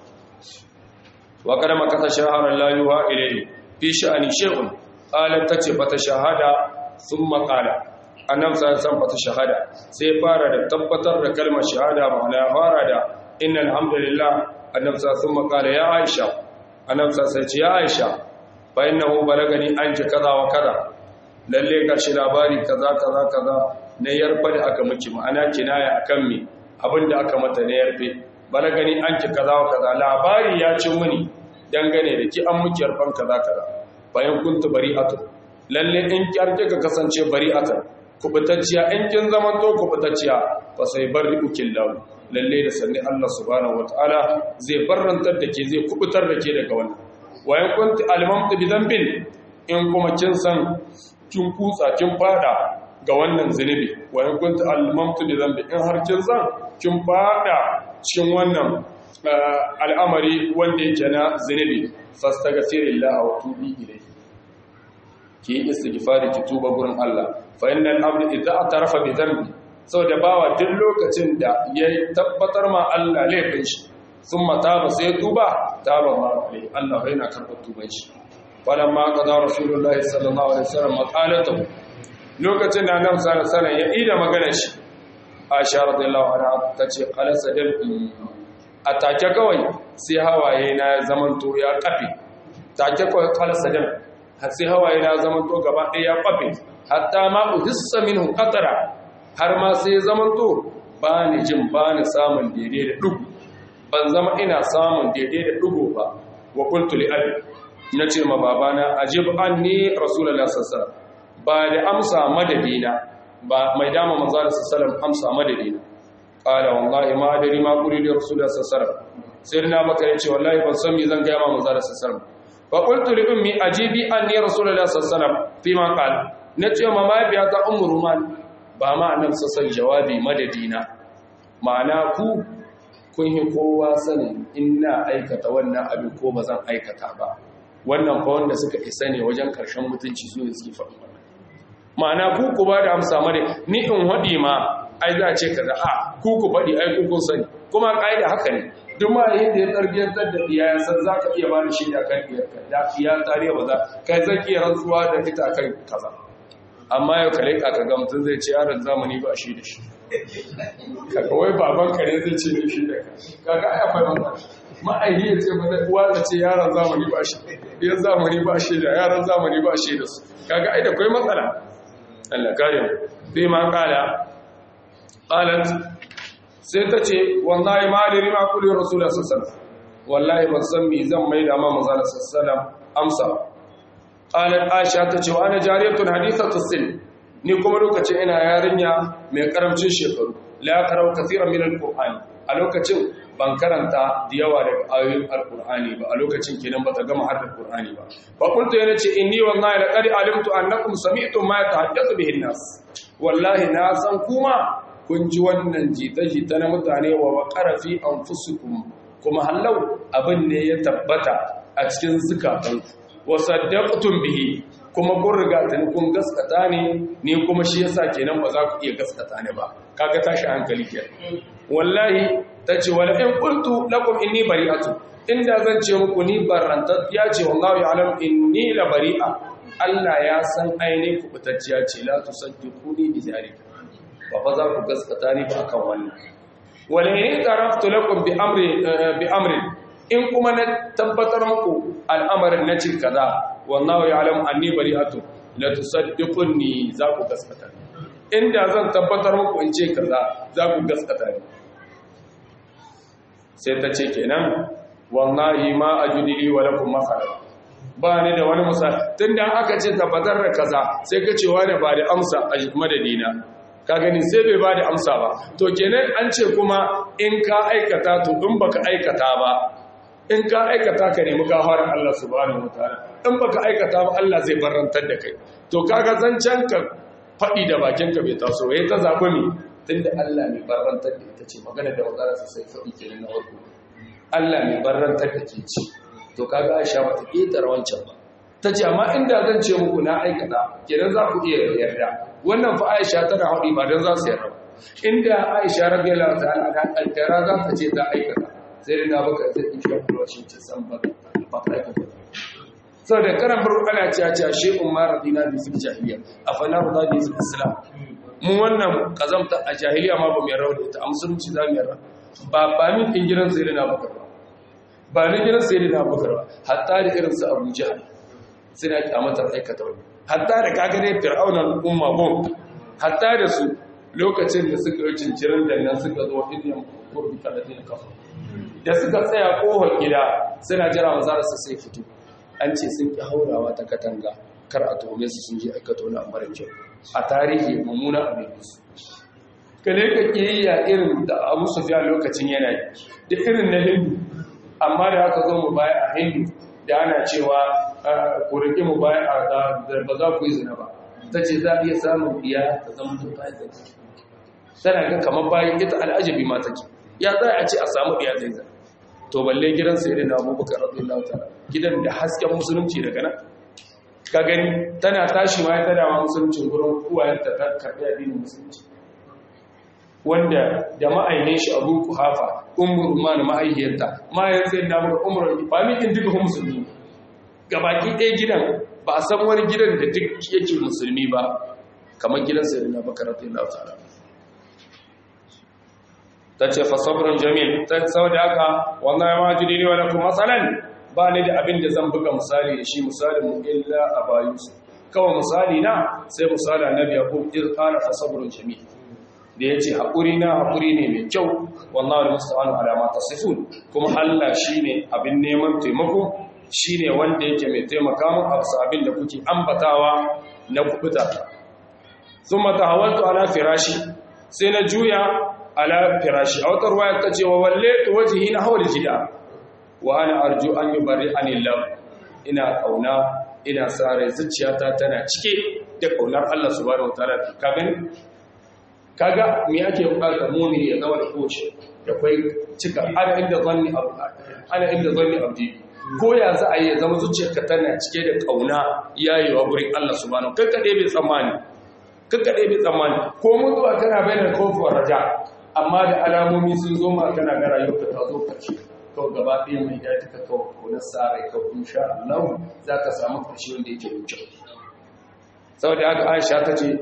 wa kada makasa shaharan la yuha ilayhi fi sha'ani shay'un qalat tace bata shahada thumma qala annabi sallallahu alaihi bata shahada sai fara da tabbatar da kalmar shahada ma'ana fara da innal hamdalillah annabi sallallahu alaihi qala ya aisha annabi sallallahu alaihi ya aisha fa innahu balagani anki kaza wa kaza lalle ga shi labari kaza kaza kaza na yarfa da aka miki ma'ana kinaya akan me abinda aka mata na yarfe balagani an ki kaza wa kaza labari ya ci muni dangane da ki an miki yarfan kaza kaza bayan kuntu bari'atu lalle in kyarke ka kasance bari'atan kubutacciya in kin zaman to kubutacciya fa sai bari ukil lahu lalle da sanni Allah subhanahu wataala zai barrantar da ke zai kubutar da ke daga wannan wayan kunti almamtu bi dhanbin in kuma kin san kin kutsa kin fada ga wannan zunubi wa in kunta almamtu bi dhanbi in har kin san kin fada cikin wannan al'amari wanda yake na zunubi fastaghfirillah wa tubi ilayhi ki istighfari ki tuba gurin Allah fa innal abdu idza atarafa bi dhanbi da bawa duk lokacin da ya tabbatar ma Allah laifin shi thumma taba sai tuba taba ma Allah yana karɓar tuban shi falamma qada rasulullahi sallallahu alaihi wasallam maqalatahu lokacin da annabi sallallahu alaihi wasallam ya ida maganar shi Aisha radiyallahu anha tace qala sadal atake kawai sai hawaye na zamanto ya kafe take kawai qala sadal sai hawaye na zamanto gaba ɗaya ya kafe hatta ma uhissa minhu qatara har ma sai zamanto ba ni jin ba ni samun daidai da dugu ban zama ina samun daidai da dugu ba wa qultu li abi na ce ma babana ajib anni rasulullah sallallahu ba da amsa madadina ba mai dama manzo sallallahu amsa madadina qala wallahi ma adari ma quli li rasulullah sallallahu sai na baka yace wallahi ban san me zan ga ma manzo sallallahu fa qultu li ummi ajibi anni rasulullah sallallahu fi ma qala na ce ma mabiya ta ummu ruman ba ma annabi sallallahu jawabi madadina ma'ana ku kun yi kowa sanin ina aikata wannan abin ko ba zan aikata ba wannan fa wanda suka isa ne wajen karshen mutunci su ne suke faɗi wannan ma'ana ku ku ba da amsa mare ni in haɗi ma ai za a ce kaza a ku ku faɗi ai ku kun sani kuma ƙa'ida haka ne duk ma yin da ya tarbiyyantar da iya ya san za ka iya ba da shaida kan iyarka da iya tariya ba za kai zan iya rantsuwa da ita kan kaza amma yau kare ka ga mutum zai ce yaron zamani ba shi da shi kaga wai baban kare zai ce da shi da ka kaga ai akwai matsala ma'aihi ya ce mana uwa ta ce yaron zamani ba shi yan zamani ba shi da yaron zamani ba shi da su kaga ai da kai matsala Allah kare mu sai ma kala qalat sai ta ce wallahi ma da rima kulli rasulullah sallallahu alaihi wasallam wallahi ban san me zan mai da ma manzo sallallahu alaihi wasallam amsa qalat aisha ta ce wa ana jariyatun hadithatu sin ni kuma lokacin ina yarinya mai karamcin shekaru la qara'u kaseeran min alqur'ani a lokacin ban karanta da yawa daga ayoyin alqur'ani ba a lokacin kenan bata gama har alqur'ani ba fa kuntu yana ce inni wallahi laqad alimtu annakum sami'tum ma yatahaddathu bihi an-nas wallahi na san kuma kun ji wannan jita-jita na mutane wa waƙara fi an kuma hallau abin ne ya tabbata a cikin zukatanku wasa daƙutun bihi kuma kun riga tuni kun gaskata ne ni kuma shi yasa kenan ba za ku iya gaskata ne ba kaga tashi hankali ke wallahi ta ce wala in qultu lakum inni bari'atu inda zan ce muku ni barantat ya ce wallahu ya'lam inni la bari'a Allah ya san ainihin kubutacciya ce la tusaddiquni bi zalika ba fa za ku gaskata ni ba akan wannan wala in taraftu lakum bi amri bi amri in kuma na tabbatar muku al'amarin na cin kaza wallahu ya'lam anni bari'atu la tusaddiquni za ku gaskata inda zan tabbatar muku in ce kaza za ku gaskata ni sai ta ce kenan wallahi ma ajudili wa lakum makharaj ba ni da wani misali tunda aka ce tabbatar da kaza sai ka ce wani ba da amsa a madadina ka gani sai bai ba da amsa ba to kenan an ce kuma in ka aikata to in baka aikata ba in ka aikata ka nemi gafarar Allah subhanahu wataala in baka aikata ba Allah zai barantar da kai to kaga zancen ka faɗi da bakin ka bai taso yayi ta zabi mi tunda Allah mai barantar da ita ce magana da wazara sai faɗi kenan na farko Allah mai barantar da ke ce to kaga Aisha bata ƙetare wancan ba tace amma inda zan ce muku na aikata kenan za ku iya yarda wannan fa Aisha tana haɗi ba don za su yarda inda Aisha radiyallahu ta'ala ta kaddara za ta ce ta aikata sai da na baka zai insha Allah shi ce san ba ba aikata saboda karan farko ana cewa cewa shi umma radina bi fil jahiliya afala rada bi fil islam mu wannan kazamta a jahiliya ma ba mu yarda da ita a musulunci za mu yarda ba ba min din gidan sai da na baka ba ba ni gidan sai da na baka ba hatta da irin su Abu Jahl suna kyamatar aikata wani hatta da kagare fir'aunar umma bom hatta da su lokacin da suka yi cincirin da nan suka zo indiyan kurbi talatin kafa da suka tsaya kohon gida suna jira mazara su sai fito an ce sun ki haurawa ta katanga kar a tuhume su sun je aikata wani mara kyau a tarihi mummuna abin su kale ka kiyayya irin da abu sufiya lokacin yana da irin na hindu amma da aka zo mu baya a hindu da ana cewa ku rike mu baya a ba za ku yi zina ba ta ce za a iya samun biya ta zama to ta yi tana ga kamar bayan ita al'ajabi ma take ya za a ce a samu biya zai zina to balle gidan sai da abubakar radiyallahu ta'ala gidan da hasken musulunci daga nan ka gani tana tashi ma ta dama musulunci gurin uwayenta ta karɓi addinin musulunci wanda da ma'aine shi abu kuhafa umar umar ma'aihiyarta ma'ayyar sai na mura umar ba mikin duka musulmi gabaki ɗaya gidan ba a san wani gidan da duk yake musulmi ba kamar gidan sai na bakaratun lautara ta ce fasabrun jamil ta sau da haka wannan ya majiri ne wani kuma matsalan ba ni da abin da zan buga misali da shi misalin mu illa a bayusu kawai misali na sai misali na biya ko ƙara fasabrun jamil da ya ce haƙuri na haƙuri ne mai kyau wallahu da musta'anu alama ta sifun kuma Allah shi ne abin neman taimako shi ne wanda yake mai taimaka mu a wasu abin da kuke ambatawa na kubuta sun mata hawaltu ala firashi sai na juya ala firashi a wata ruwaya ta ce wa walle ta wajihi na hawar jida wa ana arju an yi bari anillam ina kauna ina sa rai zuciyata tana cike da kaunar Allah subhanahu wa ta'ala ka gani kaga me ake bukata mu'mini ya zama da koci da kai cika ana inda zanni abu ana inda zanni abdi ko ya za a yi zama zuciyarka tana cike da kauna yayewa gurin Allah subhanahu kakkade bai tsammani kakkade bai tsammani ko mutuwa tana bayyana kofar raja amma da alamomi sun zo ma kana ga rayuwarka ta zo karshe to gaba ɗaya mai daji ka kawo ko na sarai ka insha Allah za ka samu karshe wanda yake da kyau saboda haka Aisha ta ce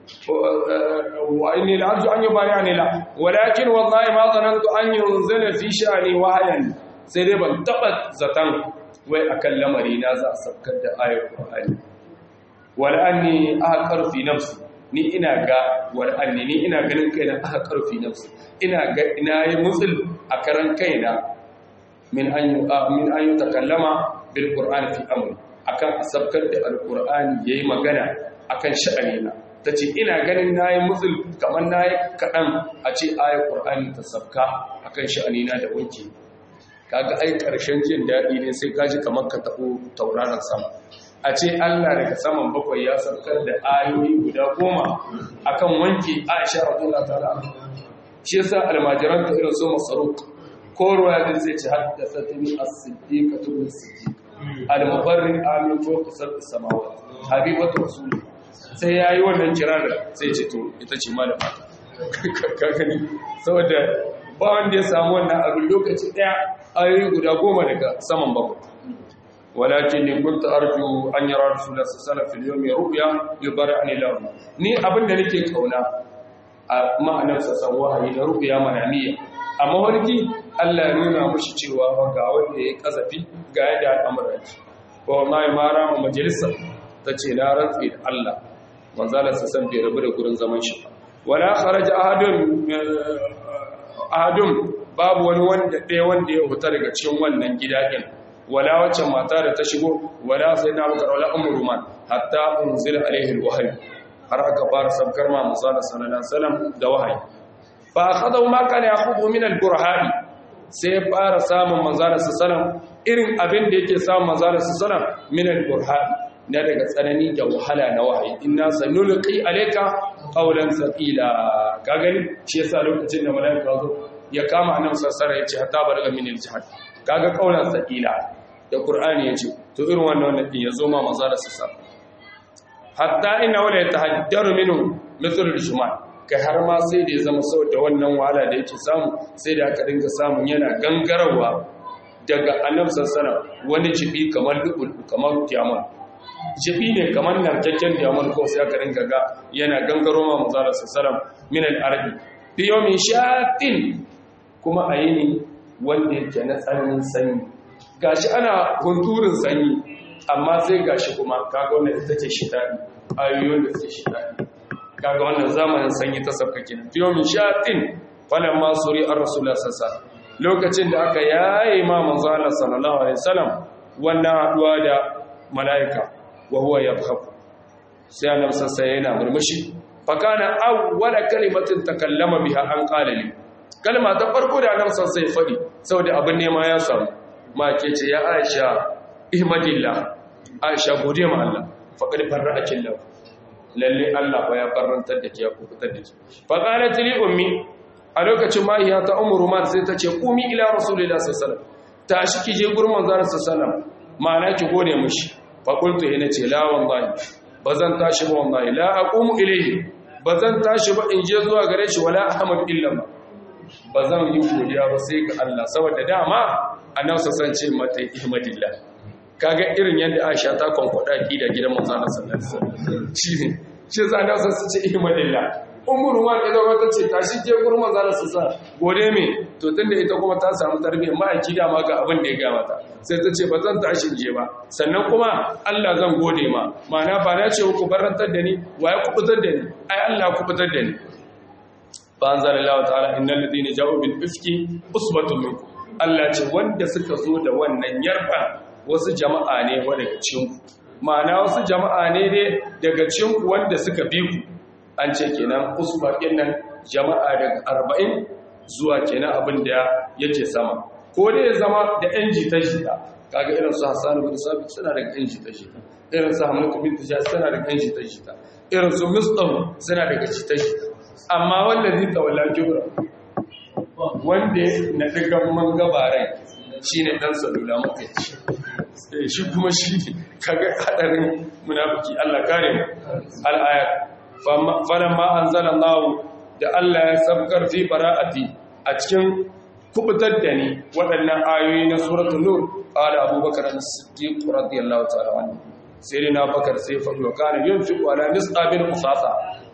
wa inni la arju an yubayani la walakin wallahi ma zanantu an yunzila fi sha'ani wahayan sai dai ban taba zatan wai akan lamari na za a sabkar da ayar Qur'ani wal anni ahqar fi nafsi ni ina ga wal anni ni ina ganin kaina ahqar fi nafsi ina ga ina yi musul a karan kaina min an min an yutakallama bil Qur'ani fi amri akan sabkar da al-Qur'ani yayi magana akan sha'anina ta ce ina ganin na yi musul kamar na yi kaɗan a ce ayar ƙur'ani ta sabka a kan sha'anina da wanke kaga ai ƙarshen jin daɗi ne sai kaji kamar ka taɓo tauraron sama a ce allah daga saman bakwai ya sabkar da ayoyi guda goma a kan wanke aisha radiyallahu ta'ala shi yasa almajiran ta irin so masaruk ko ruwa din zai ci haddasa ta ni as-siddiqatu bin siddiq al-mubarrin amin fawqa sab'i samawat habibatu rasulullah sai ya yi wannan kirar sai ce to ita ce malama kakani saboda ba wanda ya samu wannan abin lokaci daya ayoyi guda goma daga saman bakwai walakin ni kunta arju an yara rasulullah sallallahu alaihi wasallam fil ru'ya yubarani lahu ni abin da nake kauna a ma'anar sa san wahayi na ru'ya manamiya amma warki Allah ya nuna mushi cewa ga wanda ya kazafi ga yadda al'amuran ko wallahi ma rama majalisa tace na rantsi da Allah manzala sa san bai rabu da gurin zaman shi wala kharaja ahadun ahadun babu wani wanda ɗaya wanda ya huta daga cikin wannan gida din wala wacce mata da ta shigo wala sai na bakar wala umru man hatta unzila alaihi alwahyi har aka fara sabkar ma manzala sallallahu alaihi wasallam da wahayi fa akhadahu ma kana yakhudhu min alburhani sai fara samun manzala sallallahu alaihi wasallam irin abin da yake samun manzala sallallahu alaihi wasallam min alburhani na daga tsanani da wahala na wahayi inna sanulqi alayka qawlan thaqila ka gani shi yasa lokacin da malaika zo ya kama annabi sallallahu alaihi yace hatta balaga min al-jihad kaga qawlan thaqila da qur'ani yace to irin wannan wannan din yazo ma manzo da sassa hatta inna wala yatahaddaru minhu mithl al-shumal kai har ma sai da ya zama saboda wannan wahala da yake samu sai da aka dinga samun yana gangarawa daga annabi sallallahu alaihi wani jibi kamar lubul kamar kiyama jibi ne kamar narkakken damar ko sai aka ringa ga yana gangaro ma manzara sallam min al-ardi fi yawmin shatin kuma a yini wanda yake na tsananin sanyi gashi ana hunturin sanyi amma sai gashi kuma kaga wannan ita ce shitani ayoyin da suke shitani kaga wannan zamanin sanyi ta sabka kenan fi yawmin shatin falamma suri ar-rasulullah sallallahu lokacin da aka yaye ma manzo Allah sallallahu alaihi wasallam wannan haduwa da mala'ika wa huwa yadhaku sai annabi sai yana murmushi fa kana awwala kalimatin takallama biha an qala li kalma ta farko da annabi sai fadi saboda abin nema ya samu ma ke ce ya Aisha ihmadillah Aisha gode ma Allah faqad farra'aki Allah lalle Allah fa ya farrantar da ke ya kubutar da ke fa qalat li ummi a lokacin mahiya ta umru man sai ta ce kumi ila rasulillahi sallallahu alaihi wasallam tashi ki je gurin manzon sallallahu alaihi wasallam ma'ana ki gode mishi faƙultu yana ce la wallahi ba zan tashi ba wallahi la aqumu ilayhi ba zan tashi ba in je zuwa gare shi wala ahmad illa ba ba zan yi godiya ba sai ga Allah saboda dama annabi san ce mata ihmadillah kaga irin yadda Aisha ta konkoda ki da gidan manzon sallallahu alaihi wasallam shi ne shi za na san su ce ihmadillah umar wa idan wata ce tashi je gurin manzon sallallahu gode me to tunda ita kuma ta samu tarbiyya ma'aiki da ma ga abin da ya ga mata sai ta ce ba zan tashi je ba sannan kuma Allah zan gode ma ma'ana ba na ce ku barantar da ni wa ya kubutar da ni ai Allah kubutar da ni fa anzalallahu ta'ala innal ladina ja'u bil ifki usbatun minkum Allah ce wanda suka zo da wannan yarfa wasu jama'a ne wa daga cikin ku ma'ana wasu jama'a ne dai daga cikin ku wanda suka bi ku an ce kenan usba kenan jama'a daga 40 zuwa kenan abin da yake sama ko dai ya zama da ‘yan jita-jita kaga irin su hassan bin sabit suna da ‘yan jita-jita irin su hamadu bin tijja suna da ‘yan jita-jita irin su mustam suna daga jita-jita amma wallazi tawalla kibra wanda na digan man gabarai shine dan salula mutai shi kuma shi kaga hadarin munafiki Allah kare mu al-ayat falamma anzalallahu da Allah ya sabkar fi bara'ati a cikin kubutar da ni waɗannan ayoyi na suratul nur qala abubakar as-siddiq radiyallahu ta'ala anhu sai na bakar sai fa wa kana yunfiqu ala nisqabil musasa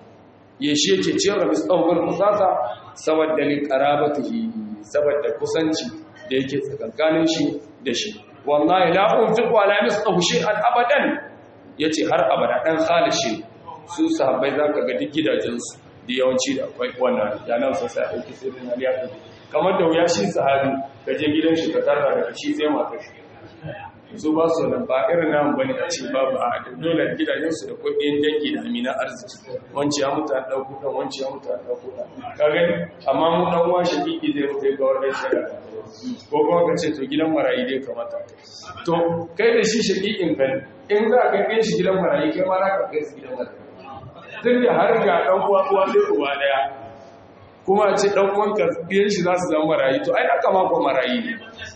ya shi yake ciyar da misqabil musasa saboda li qarabatihi saboda kusanci da yake tsakankanin shi da shi wallahi la unfiqu ala misqahu shay'an abadan yace har abada dan khalishi su sahabbai zaka ga duk gidajensu da yawanci da akwai wannan yanan sa sai aiki sai na liya kamar da wuya shi sahabi ka je gidan shi ka tarra da shi sai mata shi su ba su nan ba irin nan bane a ce babu a dole gidajen su da kuɗin dangi da amina arziki wanci ya mutu an dauko dan wanci ya mutu an dauko dan ka gani amma mu dan uwa shi kiki zai mutu ga wannan shi ko kuma ka ce to gidan marayi dai kamata to kai da shi shakikin kan in za ka kai shi gidan marayi kai ma za ka kai shi gidan marayi tun da har ga ɗan uwa uwa ɗaya uwa ɗaya kuma ce ɗan uwanka biyan shi za su zama marayi to ai aka mako marayi ne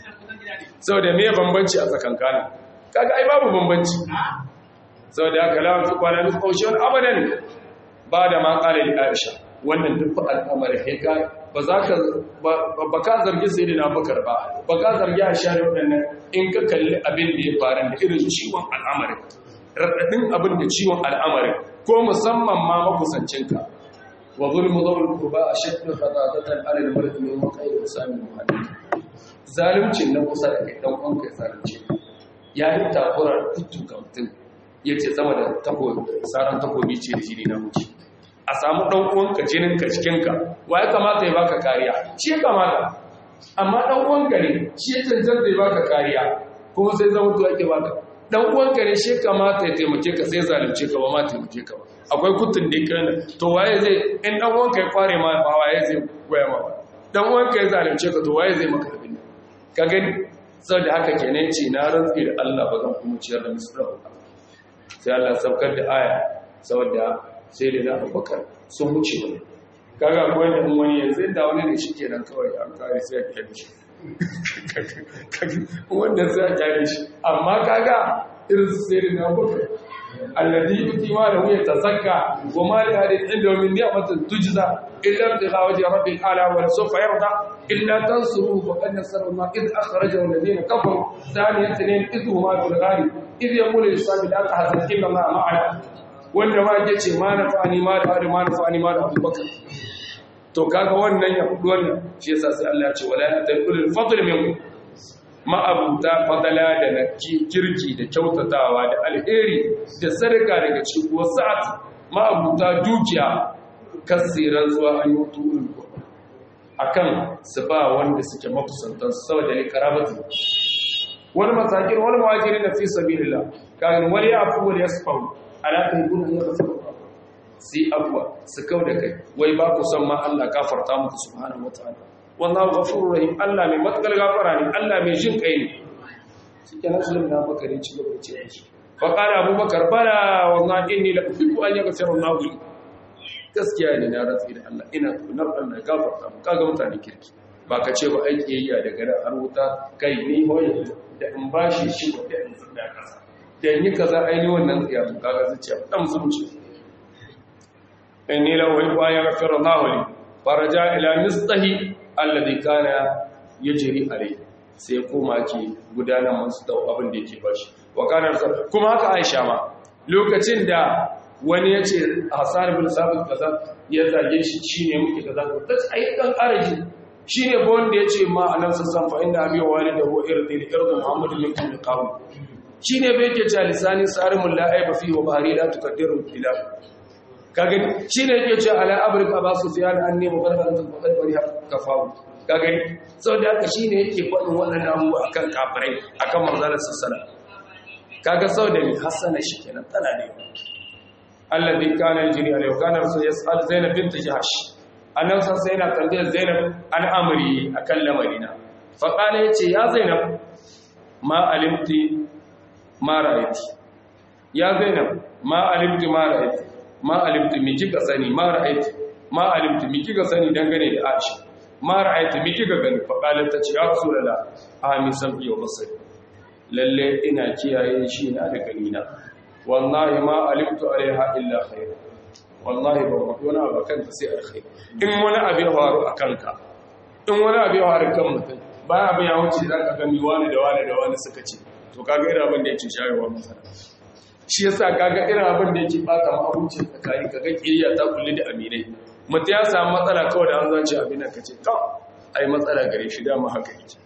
sau da me bambanci a tsakankanin kaga ai babu bambanci sau da aka lawan fi kwanan ƙaushe wani abadan ba da ma ƙala da aisha wannan duk al'amarin haika ba za ka ba ka zargi sai da na bakar ba ba ka zargi a sha da waɗannan in ka kalli abin da ya faru da irin ciwon al'amarin raɗaɗin abin da ciwon al'amarin ko musamman ma makusancinka wa zulmu zawul qurba ashaddu khadadatan ala al-mar'i min waqi usami muhammad zalimcin na kusa da kai dan uwan kai zalunci ya yi takurar kutu ga mutum yace sama da takobi saran takobi ce da shi ne na muci a samu dan uwan ka jinin ka cikin ka wa ya kamata ya baka kariya shi ya kamata amma dan uwan ka ne shi ya cancanta ya baka kariya kuma sai zama to ake baka dan uwanka ne shi kamata ya taimake ka sai zalunce ka ba ma taimake ka ba akwai kutun da kana to waye zai in dan uwanka ya kware ma ba waye zai goya ma dan uwanka ya zalunce ka to waye zai maka abin ka gani saboda haka kenan ce na rantsi da Allah ba zan kuma ciyar da misra ba sai Allah saukar da aya saboda sai da na Abubakar sun wuce ba kaga akwai da wani yanzu da wani ne shi kenan kawai an kare sai ya kiyaye shi wanda sai a kyale shi amma kaga irin su sai na baka alladhi yuti ma lahu yatazakka wa ma li hadin inda min ni'matin tujza illa bi khawaji rabbil ala wa sawfa yarda illa tansuru faqad nasara ma id akhrajahu alladhina kafaru thani ithnain idh huma fil ghari idh yaqulu lisabi la tahzan illa ma ma'ana wanda ma yace ma nafa'ani ma da ma nafa'ani ma da abubakar to kaga wannan ya hudu wannan shi yasa sai Allah ya ce wala taqul fadl minkum ma'abuta fadala da na kirki da kyautatawa da alheri da sadaka daga cikin wasa'at ma'abuta dukiya kasiran zuwa an yi turun akan su ba wanda suke makusantan saboda ne karabatu wani masakin wani mawajiri na fi sabilillah kan wani ya afu wani ya sufau ala tayyibun ya rasul sai abuwa su kau da kai wai ba ku san ma Allah gafarta muku subhanahu wataala wallahu ghafurur rahim Allah mai matakal gafara ne Allah mai jin kai ne shike nan sunan na bakare ci gaba ce shi fa qala abubakar bala wallahi inni la uhibbu an yaghfira Allah li gaskiya ne na ratsi da Allah ina kunar Allah gafarta mu kaga mutane kirki ba ka ce ba aiki yayya daga da har wuta kai ni hoye da in bashi shi da in zunda kasa da yi kaza aini wannan tsiya to kaga zuciya dan zuci inni la uhibbu an yaghfira Allah li faraja ila mistahi alladhi kana yajri alayhi sai koma ki gudanar masu da abin da yake bashi wa kana kuma haka Aisha ma lokacin da wani ya ce Hassan bin Sabit kaza ya zage shi shine muke kaza ta ai dan araji shine ba wanda ya ce ma anan sassan fa inda abi walidahu irdi li irdi Muhammad min kulli qawl shine bai ke cewa lisani sarimul la aiba fi wa bahri la tukaddiru ila kaga shine yake cewa ala abrika ba su fiyan anni mubarkan faqad bari kafawu kaga saboda haka shine yake faɗin waɗannan abubuwa akan kafirai akan manzalar sassala kaga saboda mi hasana shi kenan tana ne alladhi kana yajri alayhi kana rasul yas'al zainab bint jahsh annabi sai yana tambayar zainab an amri akan lamarina fa qala yace ya zainab ma alimti ma ra'aiti ya zainab ma alimti ma ra'aiti ma alimti mi kika sani ma ra'aiti ma alimtu mi kika sani dangane da Aisha ma ra'aytu mi kika gani fa qalat ta ce ya rasulullah ami sabbi wa basari lalle ina kiyaye shi na da ganina wallahi ma alimtu alaiha illa khair wallahi ba ku wani abu kanta sai alkhair in wani abu ya faru a kanka in wani abu ya faru kan mutum bayan abin ya wuce za ka gani wani da wani da wani suka ce to kaga irin abin da yake shayarwa masana shi yasa kaga irin abin da yake bata mahukunci tsakani kaga kiriya ta kulli da aminai mutum ya samu matsala kawai da an zace abin da kace to ai matsala gare shi dama haka yake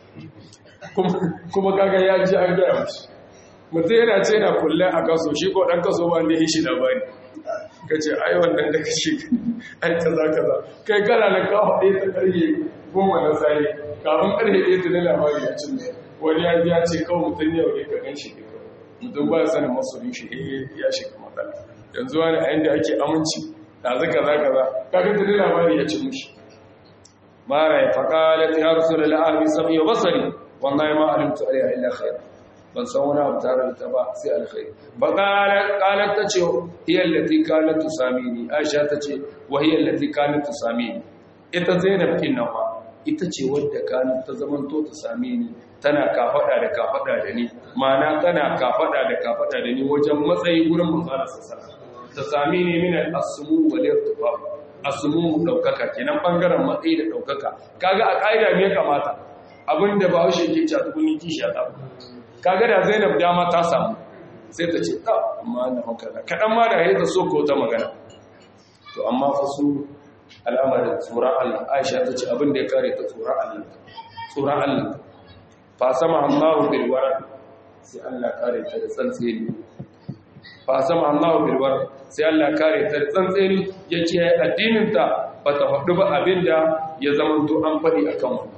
kuma kaga ya ji an gaya mashi mutum yana ce na kulle a kaso shi ko dan kaso ba ne ya shi labari kace ai wannan da kace ai kaza kaza kai kana da ka hade ta karye goma na sai kafin karye ɗaya ta labari ya cin wani ya ji ya ce kawai mutum yau ne ka gan shi ne mutum ba sanin masoyin shi eh ya shiga matsala yanzu wani a yanda ake aminci da zaka za kaza kaga tuni labari ya ci mushi mara ya faqalat ya rasulullah ahli sami wa basari wallahi ma alimtu alaiha illa khair ban san wani abu tare da ta ba sai alkhair ba qalat qalat ta ce hiya allati kanat tusamini aisha ta ce wa hiya allati kanat tusamini ita zainab kin nawa ita ce wadda kanat ta zamanto ta same ni tana kafada da kafada da ni ma'ana tana kafada da kafada da ni wajen matsayi gurin manzara sassa ta sami ni min al-asmu wal irtifa asmu daukaka kenan bangaren matsayi da daukaka kaga a kaida me kamata abinda ba haushe ke ci a tukuni kishi ta kaga da Zainab dama ta samu sai ta ce ta amma na makana kadan ma da yayi ta so ko ta magana to amma fa su al'amarin tsoron Allah Aisha ta ce abin da ya kare ta tsoron Allah tsoron Allah fa sama Allahu bil wara sai Allah kare ta da tsantseni fa sama Allahu bil wara sai Allah kare ta da tsantseni yace addinin ta bata faɗi ba abinda ya zama to an faɗi akan ku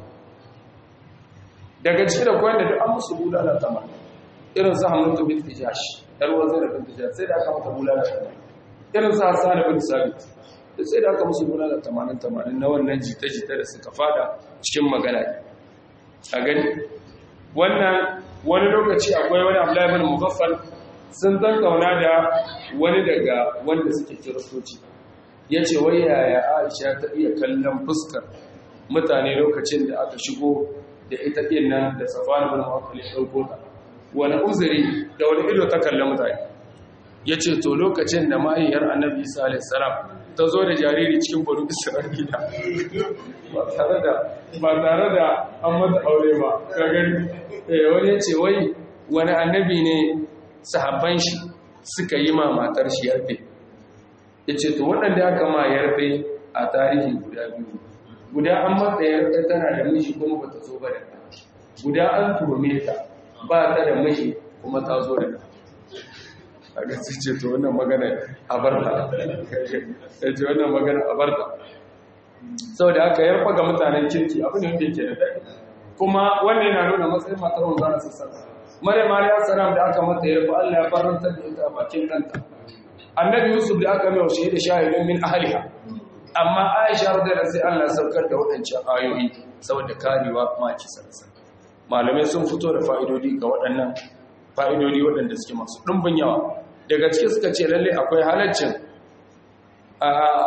daga cikin da koyar da duk an musu bulala ta mata irin su Hamdu bin Tijash dar wazir bin Tijash sai da aka mata bulala ta irin su Hassan bin Sabit da sai da aka musu bulala 80 80 na wannan jita-jita da suka fada cikin magana a gani wannan wani lokaci akwai wani Abdullahi bin Mugaffal sun kauna da wani daga wanda suke kiristoci yace wai yaya Aisha ta iya kallon fuskar mutane lokacin da aka shigo da ita din nan da Safwan bin Mu'attal ya dauko ta wani uzuri da wani ido ta kallon mutane yace to lokacin da mahaifiyar Annabi Isa alaihi salam ta zo da jariri cikin banu Isra'ila ba tare da ba tare da an mata aure ba ka gani wani ya ce wai wani annabi ne sahabban shi suka yi ma matar shi yarfe ya ce to waɗanda aka ma yarfe a tarihi guda biyu guda an mata yarfe tana da mishi kuma ba ta zo ba da guda an tuhume ta ba ta da mishi kuma ta zo da a ga su ce to wannan magana a barta ya ce wannan magana a barta sau da aka yarfa ga mutanen kirki abin da yake da daɗi kuma wannan yana nuna matsayin matar wanzana sassan mare mariya salam da aka mata yarfa allah ya faranta da ita a bakin kanta annabi yusuf da aka mai washe da shahidin min ahliha amma aisha radiyallahu sai allah saukar da waɗancan ayoyi saboda karewa maki sarsa malamai sun fito da fa'idodi ga waɗannan fa'idodi waɗanda suke masu ɗumbin yawa daga ciki suka ce lalle akwai halaccin a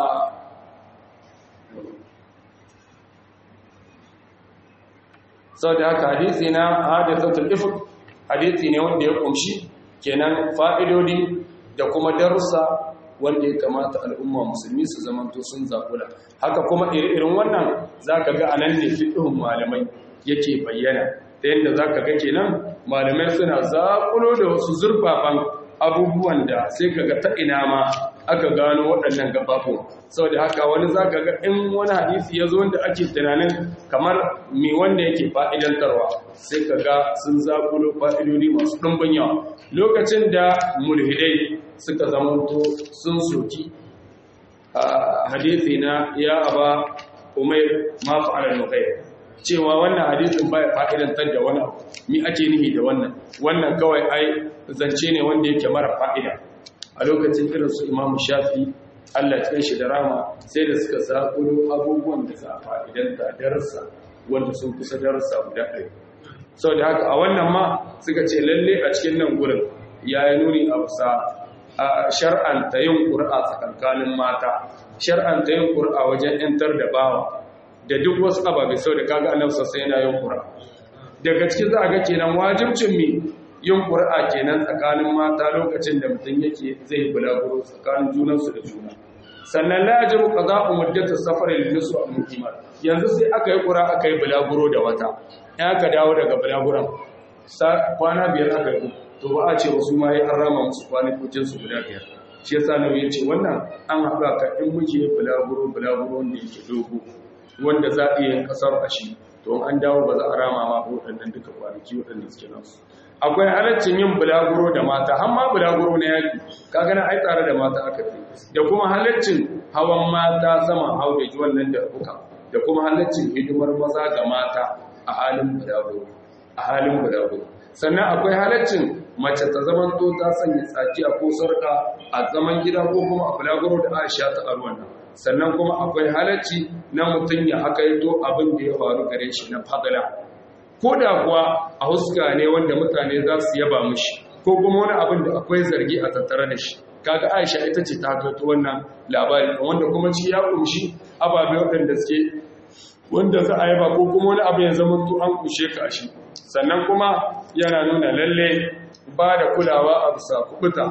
sau da haka hadisi na hadisatul ifk hadisi ne wanda ya kumshi kenan fa'idodi da kuma darussa wanda ya kamata al'umma musulmi su zamanto sun zakula haka kuma irin wannan za ka ga anan ne fiɗin malamai yake bayyana ta yadda za ka ga kenan malamai suna zakulo da wasu zurfafan abubuwan da sai ka ga ta ina ma aka gano waɗannan gabafo sau da haka wani za ka ga in wani hadisi ya zo wanda ake tunanin kamar mai wanda yake fa'idantarwa sai ka ga sun zakulo fa'idodi masu ɗumbin yawa lokacin da mulhidai suka zamanto sun soki a hadisi na ya aba umair ma fa'ala nukai cewa wannan hadisin baya fa'idantar da wani abu mi ake nihi da wannan wannan kawai ai zance ne wanda yake mara fa'ida a lokacin irin su imamu shafi Allah cikin shi da rama sai da suka zaƙulo abubuwan da za a fa'idanta darasa wanda sun kusa darasa guda ɗaya sau da haka a wannan ma suka ce lalle a cikin nan gurin ya yi nuni a bisa shar'anta yin ƙur'a tsakankanin mata shar'anta yin ƙur'a wajen ‘yantar da bawa da duk wasu ababe sau da kaga annabi sosai yana yin ƙur'a daga cikin za a ga kenan wajibcin mi yin ƙur'a kenan tsakanin mata lokacin da mutum yake zai bulaguro tsakanin junansu da juna sannan la yajibu qada'u muddatu safari lin nisu al muqimat yanzu sai aka yi ƙura aka yi bulaguro da wata in aka dawo daga bulaguron kwana biyar aka yi to ba a ce wasu ma ya an rama musu kwanakokin su guda biyar shi yasa nabi ya ce wannan an haɗa ka in muke bulaguro bulaguro wanda yake dogo wanda za a iya yin kasar a shi to an dawo ba za a rama ma waɗannan duka kwanaki waɗanda suke nasu akwai halaccin yin bulaguro da mata har ma bulaguro na yaki ka gana ai tare da mata aka fi da kuma halaccin hawan mata saman hau da ji wannan da kuka da kuma halaccin hidimar maza ga mata a halin bulaguro a halin bulaguro sannan akwai halaccin mace ta zaman to ta sanya tsakiya ko sarka a zaman gida ko kuma a bulaguro da aisha ta arwan nan sannan kuma akwai halacci na mutum ya haka yato abin da ya faru gare shi na fadala ko da kuwa a huska ne wanda mutane za su yaba mushi ko kuma wani abin da akwai zargi a tattare da shi kaga aisha ita ce ta gato wannan labari wanda kuma ci ya kumshi ababe waɗanda suke wanda za a yaba ko kuma wani abu ya zama to an kushe ka shi sannan kuma yana nuna lalle ba da kulawa a bisa kubuta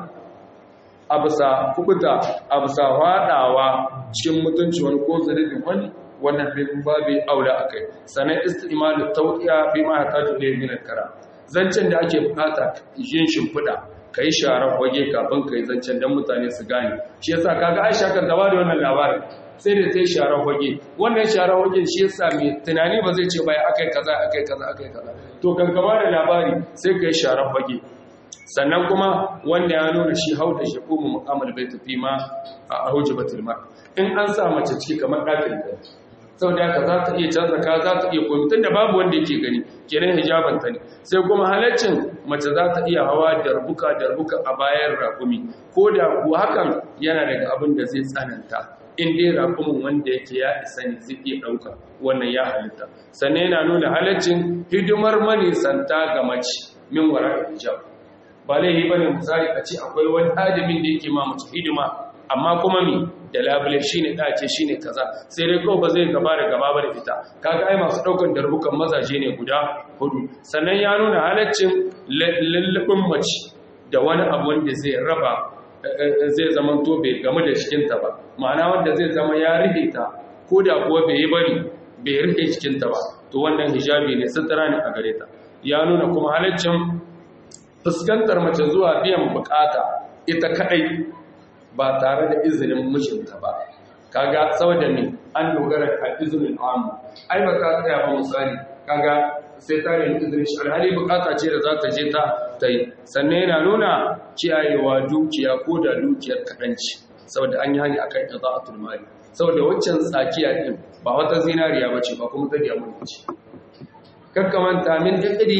a bisa kubuta a bisa faɗawa cikin mutunci wani ko zarafin wani wannan bin babu aula akai sannan istimalu tawqiya bi ma hataju ne min kara zancen da ake bukata yin shimfida kai sharar wage kafin kai zancen dan mutane su gane shi yasa kaga Aisha kan da bada wannan labarin sai da sai sharar wage wannan sharar wage shi yasa mai tunani ba zai ce bai akai kaza akai kaza akai kaza to kan gaba da labari sai kai sharar wage sannan kuma wanda ya nuna shi hau da shakumu mu'amal bai tafi ma a hujjabatul mar in an sa mace ciki kamar ɗakin da sau da haka za ta iya canza ka za ta iya komi tun da babu wanda yake gani kenan hijabanta ne sai kuma halaccin mace za ta iya hawa darbuka darbuka a bayan rakumi ko da kuwa hakan yana daga abin da zai tsananta in dai rakumin wanda yake ya isa ne zai iya ɗauka wannan ya halitta sannan yana nuna halaccin hidimar manisanta ga mace min wara hijab ba laifi bane misali a ce akwai wani adamin da yake ma mace hidima amma kuma mi da labule shine dace shine kaza sai dai kawai ba zai gaba da gaba ba da fita kaga ai masu daukan darbukan mazaje ne guda hudu sannan ya nuna halaccin lallabin mace da wani abu wanda zai raba zai zama to bai gamu da cikinta ba ma'ana wanda zai zama ya rike ta ko da kuwa bai yi bari bai rike cikinta ba to wannan hijabi ne sutura ne a gare ta ya nuna kuma halaccin fuskantar mace zuwa biyan bukata ita kadai ba tare da izinin mijinta ba kaga saboda ne an dogara ka izinin amu ai ba ka tsaya ba misali kaga sai ta nemi izinin shi alhali bukata ce da za ta je ta ta yi sannan yana nuna kiyayewa dukiya ko da dukiyar kaɗanci saboda an yi hani a kan iza'atul mali saboda waccan tsakiya ɗin ba wata zinariya ba ce ba kuma ta diya mulki kakkamanta min ɗiɗɗiri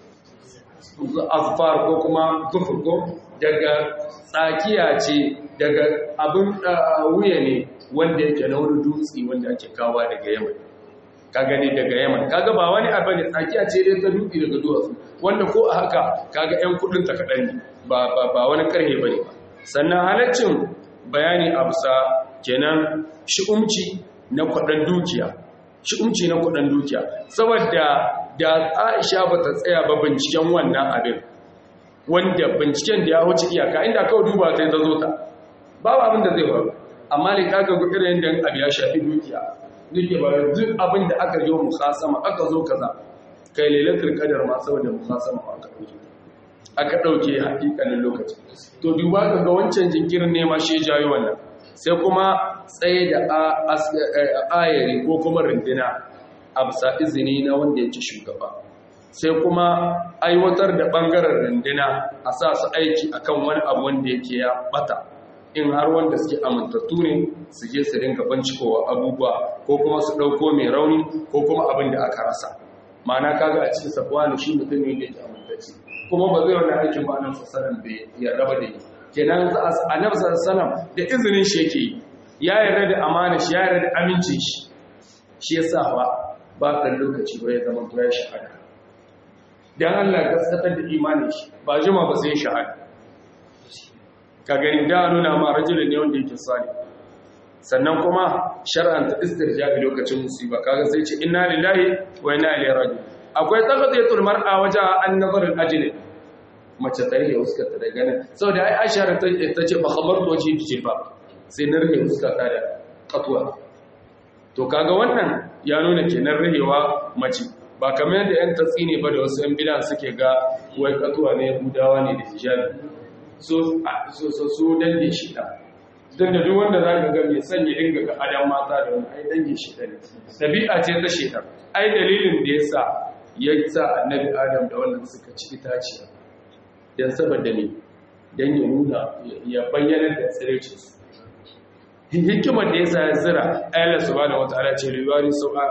azfar ko kuma zufur ko daga tsakiya ce daga abin wuya ne wanda yake na wani dutse wanda ake kawa daga yaman ka gani daga yaman kaga ba wani abu ne tsakiya ce dai ta dutse daga duwatsu wanda ko a haka kaga yan kudin ta kaɗan ne ba wani karhe ba ne ba sannan halaccin bayani a bisa kenan shi'umci na kwaɗan dukiya shi'umci na kwaɗan dukiya saboda da aisha ba ta tsaya ba binciken wannan abin wanda binciken da ya wuce iyaka inda kawai duba sai ta zo ta babu abin da zai faru amma ne kaga ga irin yadda abu ya shafi dukiya nake ba duk abin da aka yi mukhasama aka zo kaza kai lailatul qadar ma saboda mukhasama aka dauke aka dauke hakikanin lokaci to duba ga wancan jinkirin ne ma shi jayo wannan sai kuma tsaye da ayari ko kuma rindina a bisa izini na wanda yake shugaba sai kuma aiwatar da ɓangaren rundina a sa su aiki akan wani abu wanda yake ya bata in har wanda suke amintattu ne su je su rinka bincikowa abubuwa ko kuma su ɗauko mai rauni ko kuma abin da aka rasa ma'ana kaga a cikin sabuwa shi mutum ne da yake amintacce kuma ba zai wani aikin ba nan sassanan bai ya raba da yi kenan a nan sassanan da izinin shi yake ya yarda da amana shi ya yarda da amincin shi shi ya sa ba ba ɗan lokaci ba ya zama to ya shahada don Allah gaskatar da imanin shi ba jima ba sai shahada ka gani da nuna ma rajulun ne wanda yake sali sannan kuma shar'anta istirja'i lokacin musiba kaga sai ce inna lillahi wa inna ilaihi raji'un akwai taqdiyatul mar'a waja an nazar al ajli mace ta rike fuskar ta daga nan saboda ai Aisha ta ce fa khabartu wajhi bi jilbab sai na rike fuskar ta da katwa to kaga wannan ya nuna kenan rahewa mace ba kamar yadda yan tatsine ba da wasu yan bidan suke ga wai katwa ne Yahudawa ne da hijabi so so so dange shi da don da duk wanda za ka ga mai sanya dinga ga adam mata da wani ai dange shi da ne ɗabi'a ce ta shekar ai dalilin da ya sa ya sa annabi adam da wannan suka ci itaciya don saboda ne don ya nuna ya bayyana da tsirecin su hikimar da ya sa ya zira ayyala su ba da wata ala ce riwari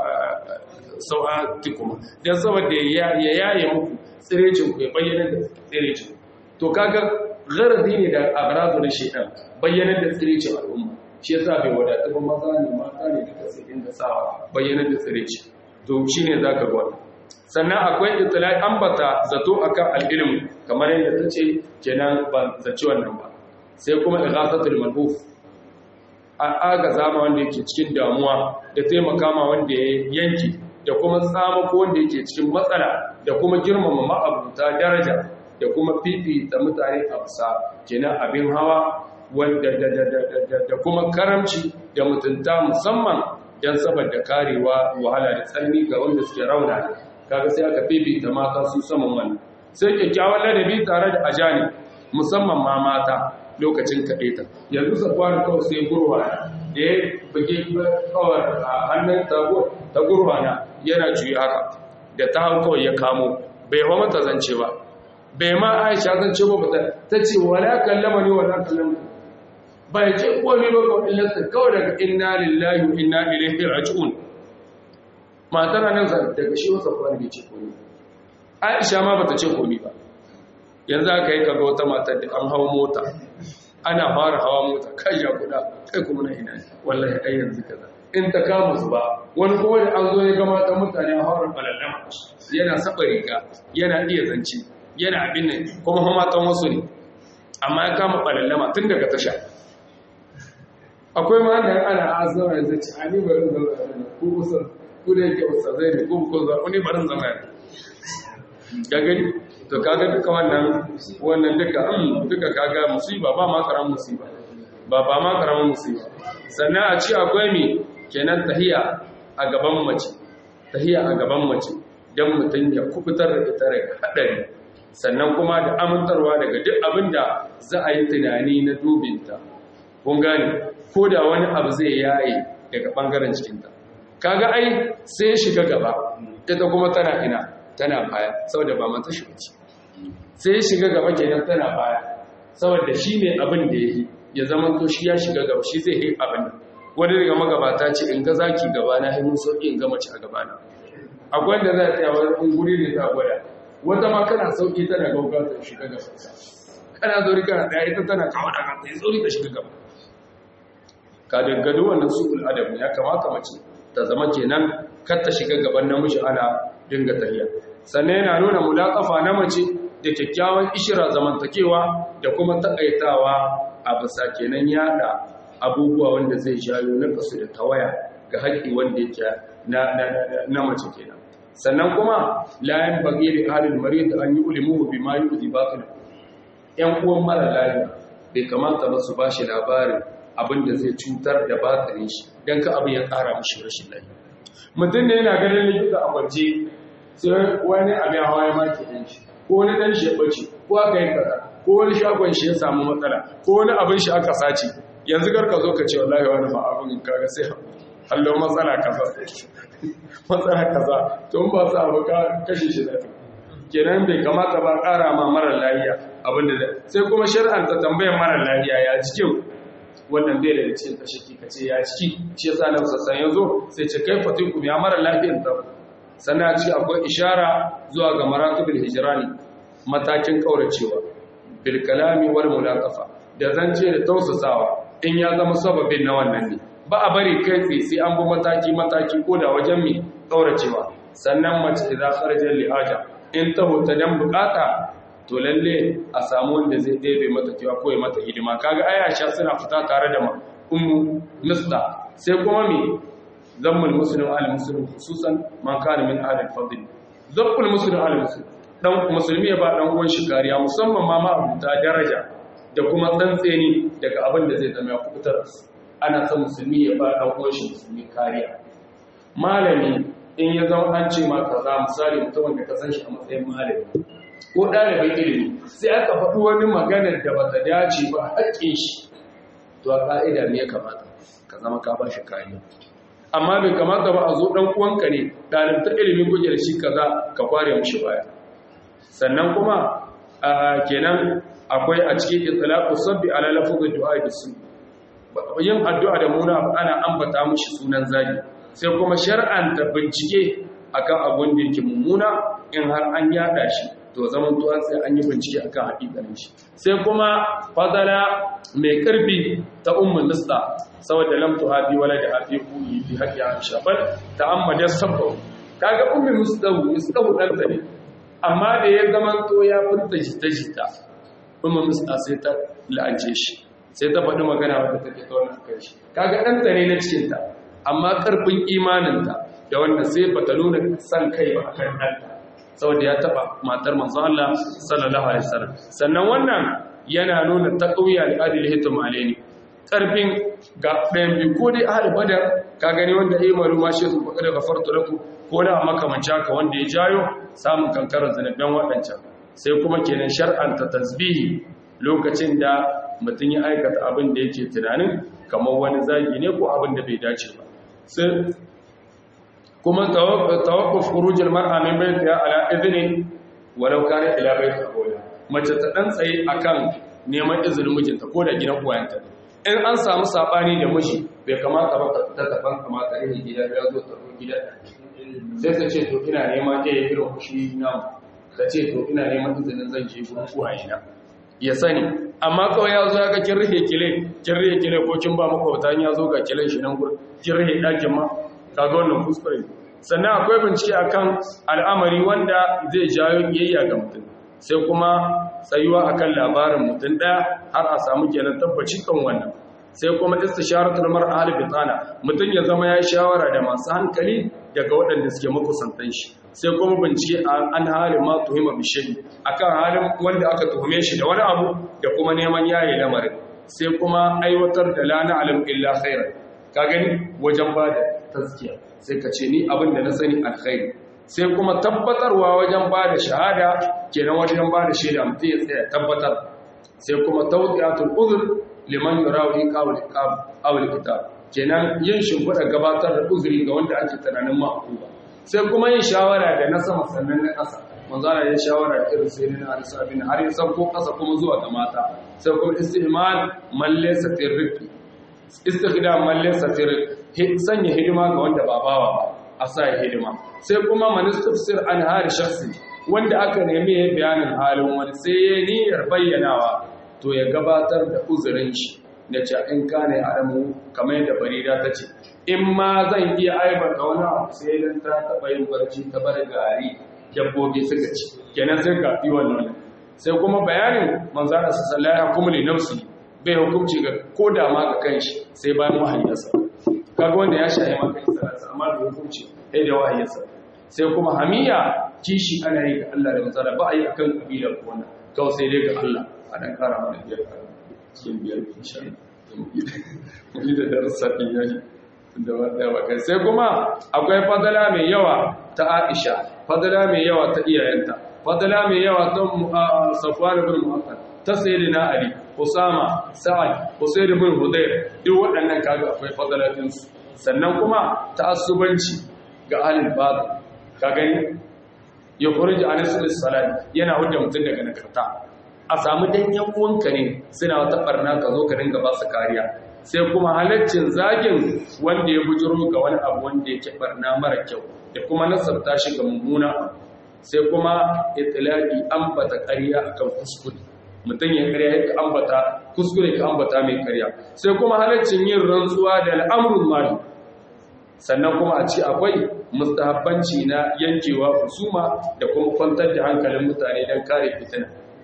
sau'a tikuma don saboda ya yaye muku tsirecin ku ya bayyana da tsirecin to kaga gharadi ne da agrazu na shedan bayyanar da tsirici al'umma shi yasa bai wadatu ba maza ne mata ne duka sai inda sawa bayyanar da tsirici to shine zaka ga wannan sannan akwai itlai ambata zato akan al-ilm kamar yadda tace kenan ban zaci wannan ba sai kuma ighasatul malhuf a aga zama wanda yake cikin damuwa da taimaka ma wanda ya yanki da kuma tsama ko wanda yake cikin matsala da kuma girmama ma'abuta daraja da kuma fifita mutane a bisa kenan abin hawa wanda da kuma karamci da mutunta musamman don saboda karewa wahala da tsanani ga wanda suke rauna kaga sai aka fifita mata su saman wannan sai kyakkyawan ladabi tare da ajani musamman ma mata lokacin kaɗeta yanzu safwani kawai sai gurwana da ya buge kawar a hannun ta gurwana yana juyi haka da ta hau kawai ya kamo bai wa mata zance ba bai ma aisha zance ba bata ta ce wala kallama ne wala kallama bai ce komai ba kawai illarsa kawai daga inna lillahi wa inna ilaihi raji'un matar nan daga shi wasa kawai bai ce komai aisha ma bata ce komai ba yanzu aka yi kaga wata matar da an hawa mota ana fara hawa mota kai ya kuda kai kuma na ina wallahi ai yanzu kaza in ta kama su ba wani kuma da an zo ya ga mata mutane a haurar balallama yana saba riga yana iya zance yana abin nan kuma kuma matan wasu ne amma ya kama balallama tun daga tasha akwai ma da ana azama yanzu ci ani bari zama ko kusa ko da yake wasa zai ne ko ko za wani barin zama ne ga gani to kaga duka wannan wannan duka an duka kaga musiba ba ma karan musiba ba ba ma karan musiba sannan a ci akwai mi kenan tahiya a gaban mace tahiya a gaban mace dan mutun ya kubutar da ita daga hadari sannan kuma da amintarwa daga duk abin da za a yi tunani na dubinta kun gane ko da wani abu zai yaye daga bangaren cikinta kaga ai sai shiga gaba ita kuma tana ina tana baya saboda ba mata shi bace sai ya shiga gaba kenan tana baya saboda shi ne abin da yake ya zama to shi ya shiga gaba shi zai yi abin wani daga magabata ce in ga zaki gaba na himun sauki in ga mace a gaba na akwai da za ta yi wani guri ne ta gwada wata ma kana sauki tana gauga ta shiga gaba kana zori kana daya ita tana kawo da kanta ya zori ta shiga gaba ka daggado wannan su'ul adam ya kamata mace ta zama kenan kar ta shiga gaban namiji ana dinga tahiya sannan yana nuna mulaƙafa na mace da kyakkyawan ishira zamantakewa da kuma taƙaitawa a bisa kenan yada abubuwa wanda zai jayo na kasu da tawaya ga haƙƙi wanda yake na mace kenan sannan kuma layan bagiri halin marid an yi ulimuhu bi ma yuzi batil yan uwan mara lafiya bai kamata ba su bashi labarin abin da zai cutar da batilin shi dan ka abin ya ƙara mishi rashin lafiya mutum ne yana ganin likita a kwance sai wani abin hawa ya maki ɗan shi ko wani ɗan shi ya ɓace ko aka yi kaza ko wani shagon shi ya samu matsala ko wani abin shi aka sace yanzu garka zo ka ce wallahi wani ba abin kaga sai hallo matsala kaza matsala kaza to in ba su abu ka kashe shi da kenan bai kamata ba ƙara ma mara lafiya abin da sai kuma shari'anta tambayar mara lafiya ya cikin wannan bai da cikin tashaki ka ce ya ciki shi yasa na sassan yanzu sai ce kai fatiku ya mara lafiyar ta sannan ci akwai ishara zuwa ga maratibul hijrani matakin kauracewa bil kalami wal mulaqafa da zance da tausasawa in ya zama sababin na wannan ne ba a bari kai tsaye sai an bi mataki mataki ko da wajen mi kauracewa sannan mace idan kharaja li haja in ta huta dan bukata to lalle a samu wanda zai ɗebe mata kewa ko ya mata hidima kaga aisha suna fita tare da ummu misda sai kuma me zammul muslim al muslim khususan man kana min ahli al-fadl zammul muslim al muslim dan musulmi ya ba dan uwan shi kariya musamman ma ma'abuta daraja da kuma tsantseni daga abin da zai zama ya kubutar ana son musulmi ya ba dan uwan shi musulmi kariya malami in ya zama an ce ma kaza misali mutumin da ka san shi a matsayin malami ko ɗalibin ilimi sai aka faɗi wani maganar da ba ta dace ba haƙƙin shi to a ƙa'ida ne ya kamata ka zama ka ba shi kariya amma bai kamata ba a zo ɗan uwanka ne ɗalibta ilimin guje da shi kaza ka kware mushi baya sannan kuma kenan akwai a cikin itlaqu sabbi ala lafzi du'a bisu yin addu'a da muna ana ambata mushi sunan zagi sai kuma shar'anta bincike akan abun da yake mummuna in har an yada shi to zaman tuwa sai an yi bincike akan hakikanin shi sai kuma fadala mai karfi ta ummul nista saboda lam tuhabi wala da hafi kuyi bi haqqi aisha bal ta'ammada sabbu kaga ummul mustawu mustawu dan ne amma da ya zaman to ya furta jita jita ummul nista sai ta la'ance shi sai ta faɗi magana wadda take ta wannan kai shi kaga dan ne na cikin ta amma karfin imaninta da wannan sai bata nuna san kai ba akan ɗanta saboda ya taba matar manzon Allah sallallahu alaihi wasallam sannan wannan yana nuna taqwiya al-adil hitam alaini karfin ga ɗayan bi ko dai ahli badar ka gani wanda yayi malu ma shi su da gafartu lakum ko da makamanci haka wanda ya jayo samun kankarar zanaban waɗancan sai kuma kenan shar'anta tasbihi lokacin da mutum ya aikata abin da yake tunanin kamar wani zagi ne ko abin da bai dace ba sai kuma tawakkuf khurujul mar'a min baytiha ala idhnin walau kana ila bayti abuwa mace ta dan tsaye akan neman izinin mijinta ko da gidan uwayenta in an samu sabani da miji bai kamata ba ta tafan kamata ne gida ya zo ta gida sai ta ce to ina neman ɗaya irin kushi na ta ce to ina neman izinin zan je gurin uwayena ya sani amma kawai ya zo ya ga kin rihe kile kin rihe kile ko kin ba makwabta ya zo ga kilen shi nan gurin kin rihe ɗakin ma kaga wannan kuskure sannan akwai bincike akan al'amari wanda zai jawo kiyayya ga mutum sai kuma tsayuwa akan labarin mutum ɗaya har a samu kenan tabbaci kan wannan sai kuma istisharatul mar'a hal bitana mutum ya zama ya shawara da masu hankali daga waɗanda suke makusantan shi sai kuma bincike an halin ma tuhima bishayi akan halin wanda aka tuhume shi da wani abu da kuma neman yayi lamarin sai kuma aiwatar da la na'lam illa khairan ka gani wajen bada taskiya sai ka ce ni abin da na sani alkhairi sai kuma tabbatarwa wajen bada shahada kenan wajen bada shaida mutum ya tsaya tabbatar sai kuma tawdi'atul uzr liman yurawi qawl qawl kitab kenan yin shimfiɗa gabatar da uzuri ga wanda ake tunanin ma'akuba sai kuma yin shawara da na sama sannan na ƙasa manzana ya shawara da irin sai na alisa bin har ya sauko ƙasa kuma zuwa ga mata sai kuma istihmal man laysa tirriqi istikhdam man laysa tirriqi sanya hidima ga wanda ba bawa ba a sa ya hidima sai kuma man istafsir an hali shakhsi wanda aka nemi ya bayanin halin wani sai ya niyyar bayyanawa to ya gabatar da uzurin shi da ce in kane adamu kamar yadda barira ta ce in ma zan iya aibata wani abu sai dan ta taɓa yin barci ta bar gari dabbobi suka ci kenan sai ka fi wannan sai kuma bayanin manzara su sallaya kuma li nafsi bai hukunci ga ko da ma ga kanshi sai bayan wahayinsa kaga wanda ya shahi maka sallarsa amma da hukunci sai da wahayinsa sai kuma hamiya kishi ana yi ga Allah da manzara ba a yi akan kabila ko wannan kawai sai dai ga Allah a dan kara mana biyar cikin biyar insha Allah ni da darasa din yayi da wadda baka sai kuma akwai fadala mai yawa ta Aisha fadala mai yawa ta iyayenta fadala mai yawa ta Safwan ibn Mu'attal ta Sayyidina Ali Usama Sa'ad Usayd ibn Hudayr duk waɗannan kaga akwai fadalatin su sannan kuma ta'assubanci ga ahlul batil ka gani ya kurji anas salat yana hujja mutun daga nakarta a samu danyen uwanka ne suna wata barna ka zo ka dinga ba su kariya sai kuma halaccin zagin wanda ya bujiro ga wani abu wanda yake barna mara kyau da kuma nasarta shi ga mummuna sai kuma itilaki ambata ƙarya akan kuskure mutum ya ƙarya ya ambata kuskure ka ambata mai ƙarya sai kuma halaccin yin rantsuwa da al'amrul mali sannan kuma a ci akwai mustahabbanci na yankewa husuma da kuma kwantar da hankalin mutane don kare fitina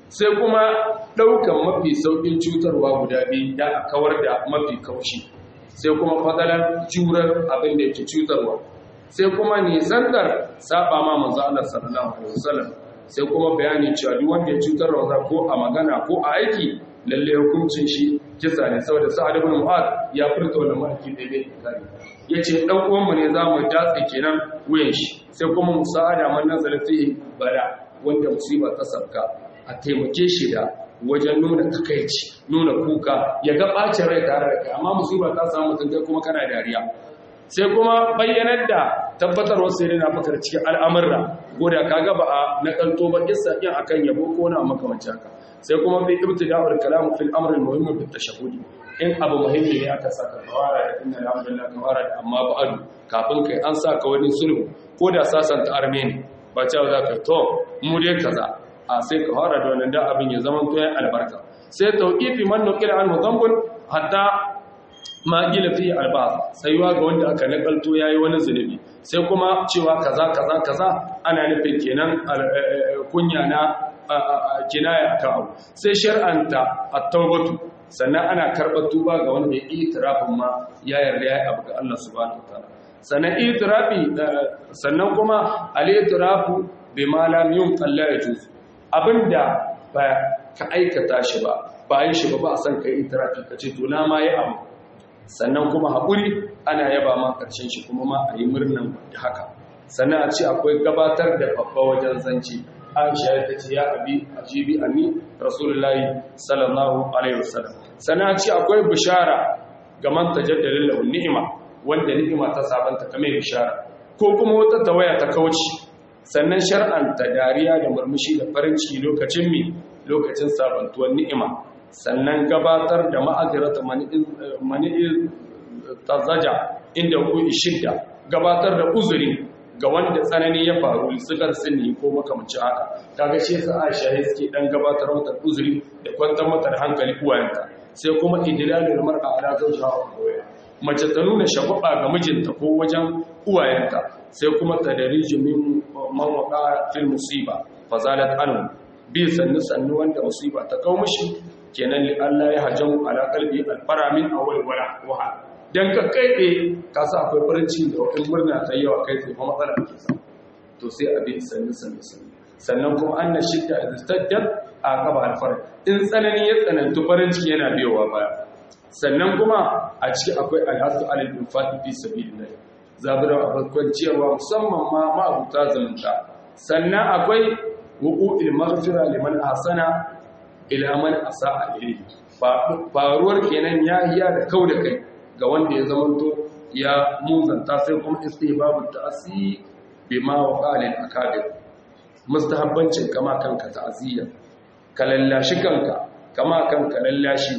sai kuma ɗaukan mafi sauƙin cutarwa guda biyu da a kawar da mafi kaushi sai kuma fadalar jurar abin da yake cutarwa sai kuma nisantar saba ma manzo Allah sallallahu alaihi wasallam sai kuma bayani cewa duk wanda ya cutar da ko a magana ko a aiki lalle hukuncin shi kisa ne saboda sa'ad ibn mu'ad ya furta wannan maki da bai kare yace dan uwan mu ne zamu datse kenan wuyan shi sai kuma musa'ada man nazala fihi bala wanda musiba ta sabka a taimake shi da wajen nuna takaici nuna kuka ya ga bacin rai tare da kai amma musiba ta samu mutum kai kuma kana dariya sai kuma bayyanar da tabbatar wasu ne na fakar cikin al'amurra goda kaga ba a nakalto ba kissa din akan yabo ko na makamanci haka sai kuma bi ibtida'ul kalam fil amr al muhim bi tashahhudi in abu muhimmi ne aka saka kawara da inna alhamdulillah kawara da amma ba'adu kafin kai an saka wani sulhu ko da sasanta armeni ba cewa za ka to mu dai kaza a sai kawara da wannan da abin ya zama to albarka sai tauqifi man nuqila anhu dhanbun hatta ma gila fi albaz sayuwa ga wanda aka nakalto yayi wani zunubi sai kuma cewa kaza kaza kaza ana nufin kenan kunya na kinaya akan abu sai shar'anta at-tawbatu sannan ana karɓar tuba ga wanda ya itirafin ma ya yarda ya abu ga Allah subhanahu wataala sannan itirafi sannan kuma al-itirafu bima lam yunqal la yajuz abinda ba ka aikata shi ba ba yi shi ba ba a san kai itirafi kace to na ma yi abu sannan kuma haƙuri ana yaba ma ƙarshen shi kuma ma a yi murnan da haka sannan a ce akwai gabatar da babba wajen zance aisha ta ce ya abi ajibi anni rasulullahi sallallahu alaihi wasallam sannan a ce akwai bishara ga man tajaddalin lahu ni'ima wanda ni'ima ta sabanta kamar bishara ko kuma wata tawaya ta kauci sannan shar'anta dariya da murmushi da farin ciki lokacin mi lokacin sabantuwar ni'ima sannan gabatar da ma'azirata mani'il tazaja inda kuɗi shidda gabatar da uzuri ga wanda tsanani ya faru sukan sinni ko makamci haka kaga shi yasa Aisha ya suke dan gabatar mata uzuri da kwantar mata da hankali uwayenta sai kuma idlalul mar'a ala zawjiha mace ta nuna shagwaba ga mijinta ko wajen uwayenta sai kuma tadariju min man waqa fil musiba fazalat anhu bi sannu sannu wanda musiba ta kawo mishi kenan li Allah ya hajjamu ala qalbi alfara min awwal wala waha dan ka kaibe ka sa akwai farin ciki da wani murna ta yawa kai sai kuma matsala ke sa to sai abi sannu sannu sannu sannan kuma anna shidda istaddat aqaba alfar in tsanani ya tsanantu farin ciki yana biyowa baya sannan kuma a ciki akwai alhasu alal infaqi fi sabilillah zabira a farkon ciyarwa musamman ma ma'abuta zumunta sannan akwai wuqu'il maghfira liman ahsana ila man asaa ilayhi faruwar kenan ya hiya da kau da kai ga wanda ya zamanto ya muzanta sai kuma istihbabu ta'asi bima waqala al-akabir mustahabbancin kama kanka ta'aziyya ka lallashi kanka kama kanka lallashi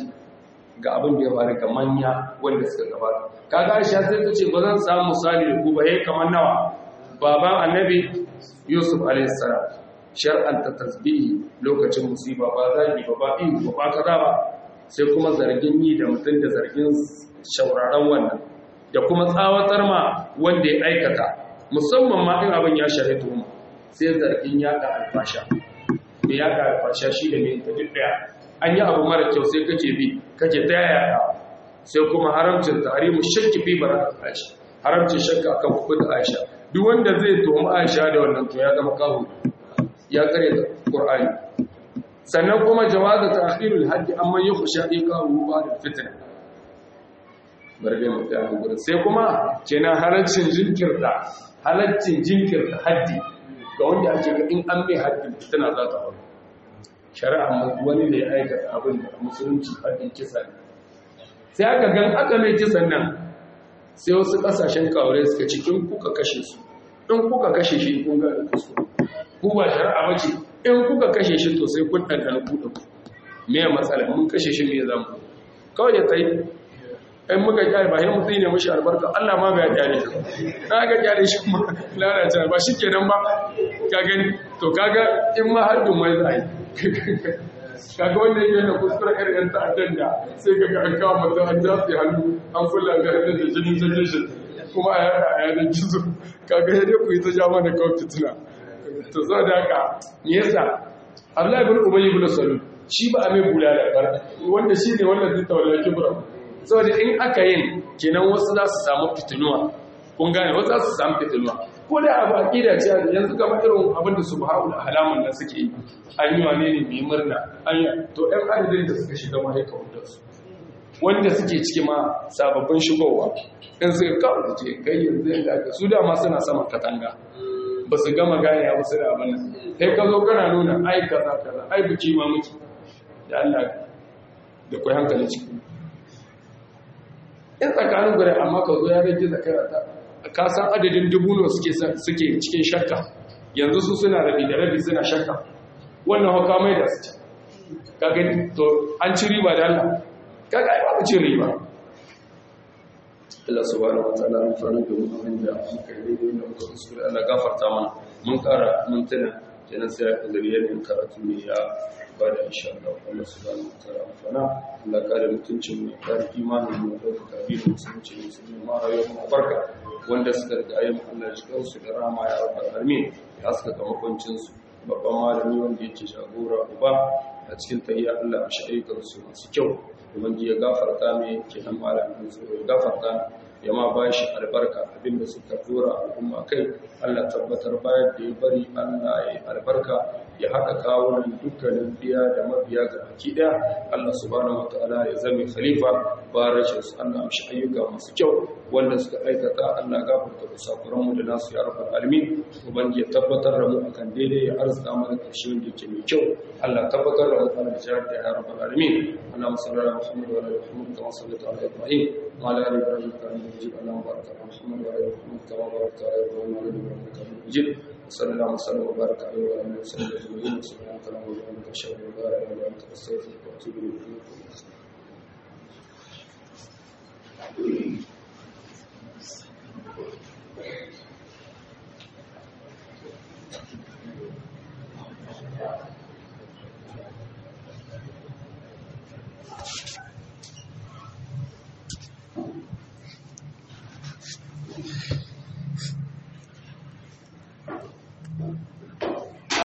ga abin da ya faru ga manya wanda suka gabata kaga Aisha sai ta ce ba zan samu misali da ku ba yayi kamar nawa baban annabi Yusuf alayhi salam shar'anta tasbihi lokacin musiba ba zagi ba ba ihu ba kaza ba sai kuma zargin yi da mutum da zargin shauraron wannan da kuma tsawatar ma wanda ya aikata musamman ma in abin ya shahi tuhuma sai zargin yaɗa alfasha mai yaɗa alfasha shi da mai duk daya an yi abu mara kyau sai kake bi kake ta yaya sai kuma haramcin tarihi shakki fi bara aisha haramcin shakka akan hukunta aisha duk wanda zai tuhumi aisha da wannan to ya zama kawo ya kare da qur'ani sannan kuma jawazu ta'khirul haddi amma yukhsha iqahu ba'da fitna barbe mu ta gurin sai kuma kenan halaccin jinkirta halaccin jinkirta haddi ga wanda ake ga in an mai haddi fitna za ta faru shari'a wani da ya aikata abin da musulunci haddin kisa ne sai aka gan aka mai kisan nan sai wasu kasashen kawure suka cikin kuka kashe su in kuka kashe shi kun ga kusu ku ba shari'a bace in kuka kashe shi to sai kun ɗanɗana kuɗa ku me ya matsala mun kashe shi me zamu kawai ya tsaye in muka kyale ba sai mutum ne mushi albarka Allah ma bai kyale shi na ga kyale shi kuma lalace ba shi kenan ba ka gani to kaga in ma har dun mai zai kaga wanda yake yana kuskure irin yan ta'addan da sai kaga an kawo mutum an jafi hannu an kula ga hannun da jinin jinin shi kuma a yada a yanar gizo kaga ya dai ku yi ta ja mana kawai fitina to zo da haka me yasa Abdullahi ibn Ubay ibn Salul shi ba a mai bulala bar wanda shi ne wannan dinta wallahi kibra saboda in aka yin kenan wasu za su samu fitinuwa kun gane wasu za su samu fitinuwa ko da abu aqida ce yanzu kamar irin abin da subhanahu wa halaman da suke yi an yi wane ne mai murna an yi to ɗan adadin da suka shiga mahaikawar da su wanda suke ciki ma sababbin shigowa in suka kawo da ce kai yanzu yadda aka su dama suna saman katanga ba su gama gane ya wasu da abin nan kai ka zo kana nuna ai kaza kaza ai biki ma muke da Allah da kai hankali ciki in tsakanin gure amma ka zo ya rage zakara ta ka san adadin dubuno suke suke cikin shakka yanzu su suna rabi da rabi suna shakka wannan hauka mai da su ka gani to an ci riba da Allah ka ga ba ci riba Allah subhanahu wataala mun fara da mu abin da muka yi da muka kuskure Allah gafarta mana mun kara mun tuna kenan sai a zariyar yin karatu ne ya ba da insha Allah Allah subhanahu wataala amfana Allah kare mutuncin mu kare imanin mu da kabirin musulunci ne sun ma rayuwar mu barka wanda suka riga yin Allah ya shiga su da rama ya rabbal alamin ya suka ga makwancin su babban malami wanda yake jagora uba a cikin tayya Allah a shaikar su masu kyau ubangiji ya gafarta mai kenan malamin su ya gafarta ya ma ba shi albarka abinda suka tura al'umma kai Allah tabbatar bayan da ya bari Allah ya albarka ya haɗa kawunan dukkanin biya da mabiya ga baki ɗaya Allah subhanahu wataala ya zame khalifa ba rashin su Allah amshi ayyuka masu kyau wanda suka aikata Allah gafarta kusakuran mu da nasu ya rabbal alamin ubangiji ya tabbatar da mu akan daidai ya arzuta mana ƙarshe wanda yake mai kyau Allah tabbatar da mu kan jihar da ya rabbal alamin Allahumma salli ala Muhammad wa ala ali Muhammad kama sallaita ala Ibrahim wa ala ali Ibrahim innaka Hamidum Majid Allahumma barik ala Muhammad wa ala ali Muhammad kama barakta ala Ibrahim wa ala ali Ibrahim innaka Hamidum Majid وصلى الله وسلم وبارك عليه وعلى اله وصحبه اجمعين سبحانك اللهم وبحمدك اشهد ان لا اله الا انت استغفرك واتوب اليك Thank you.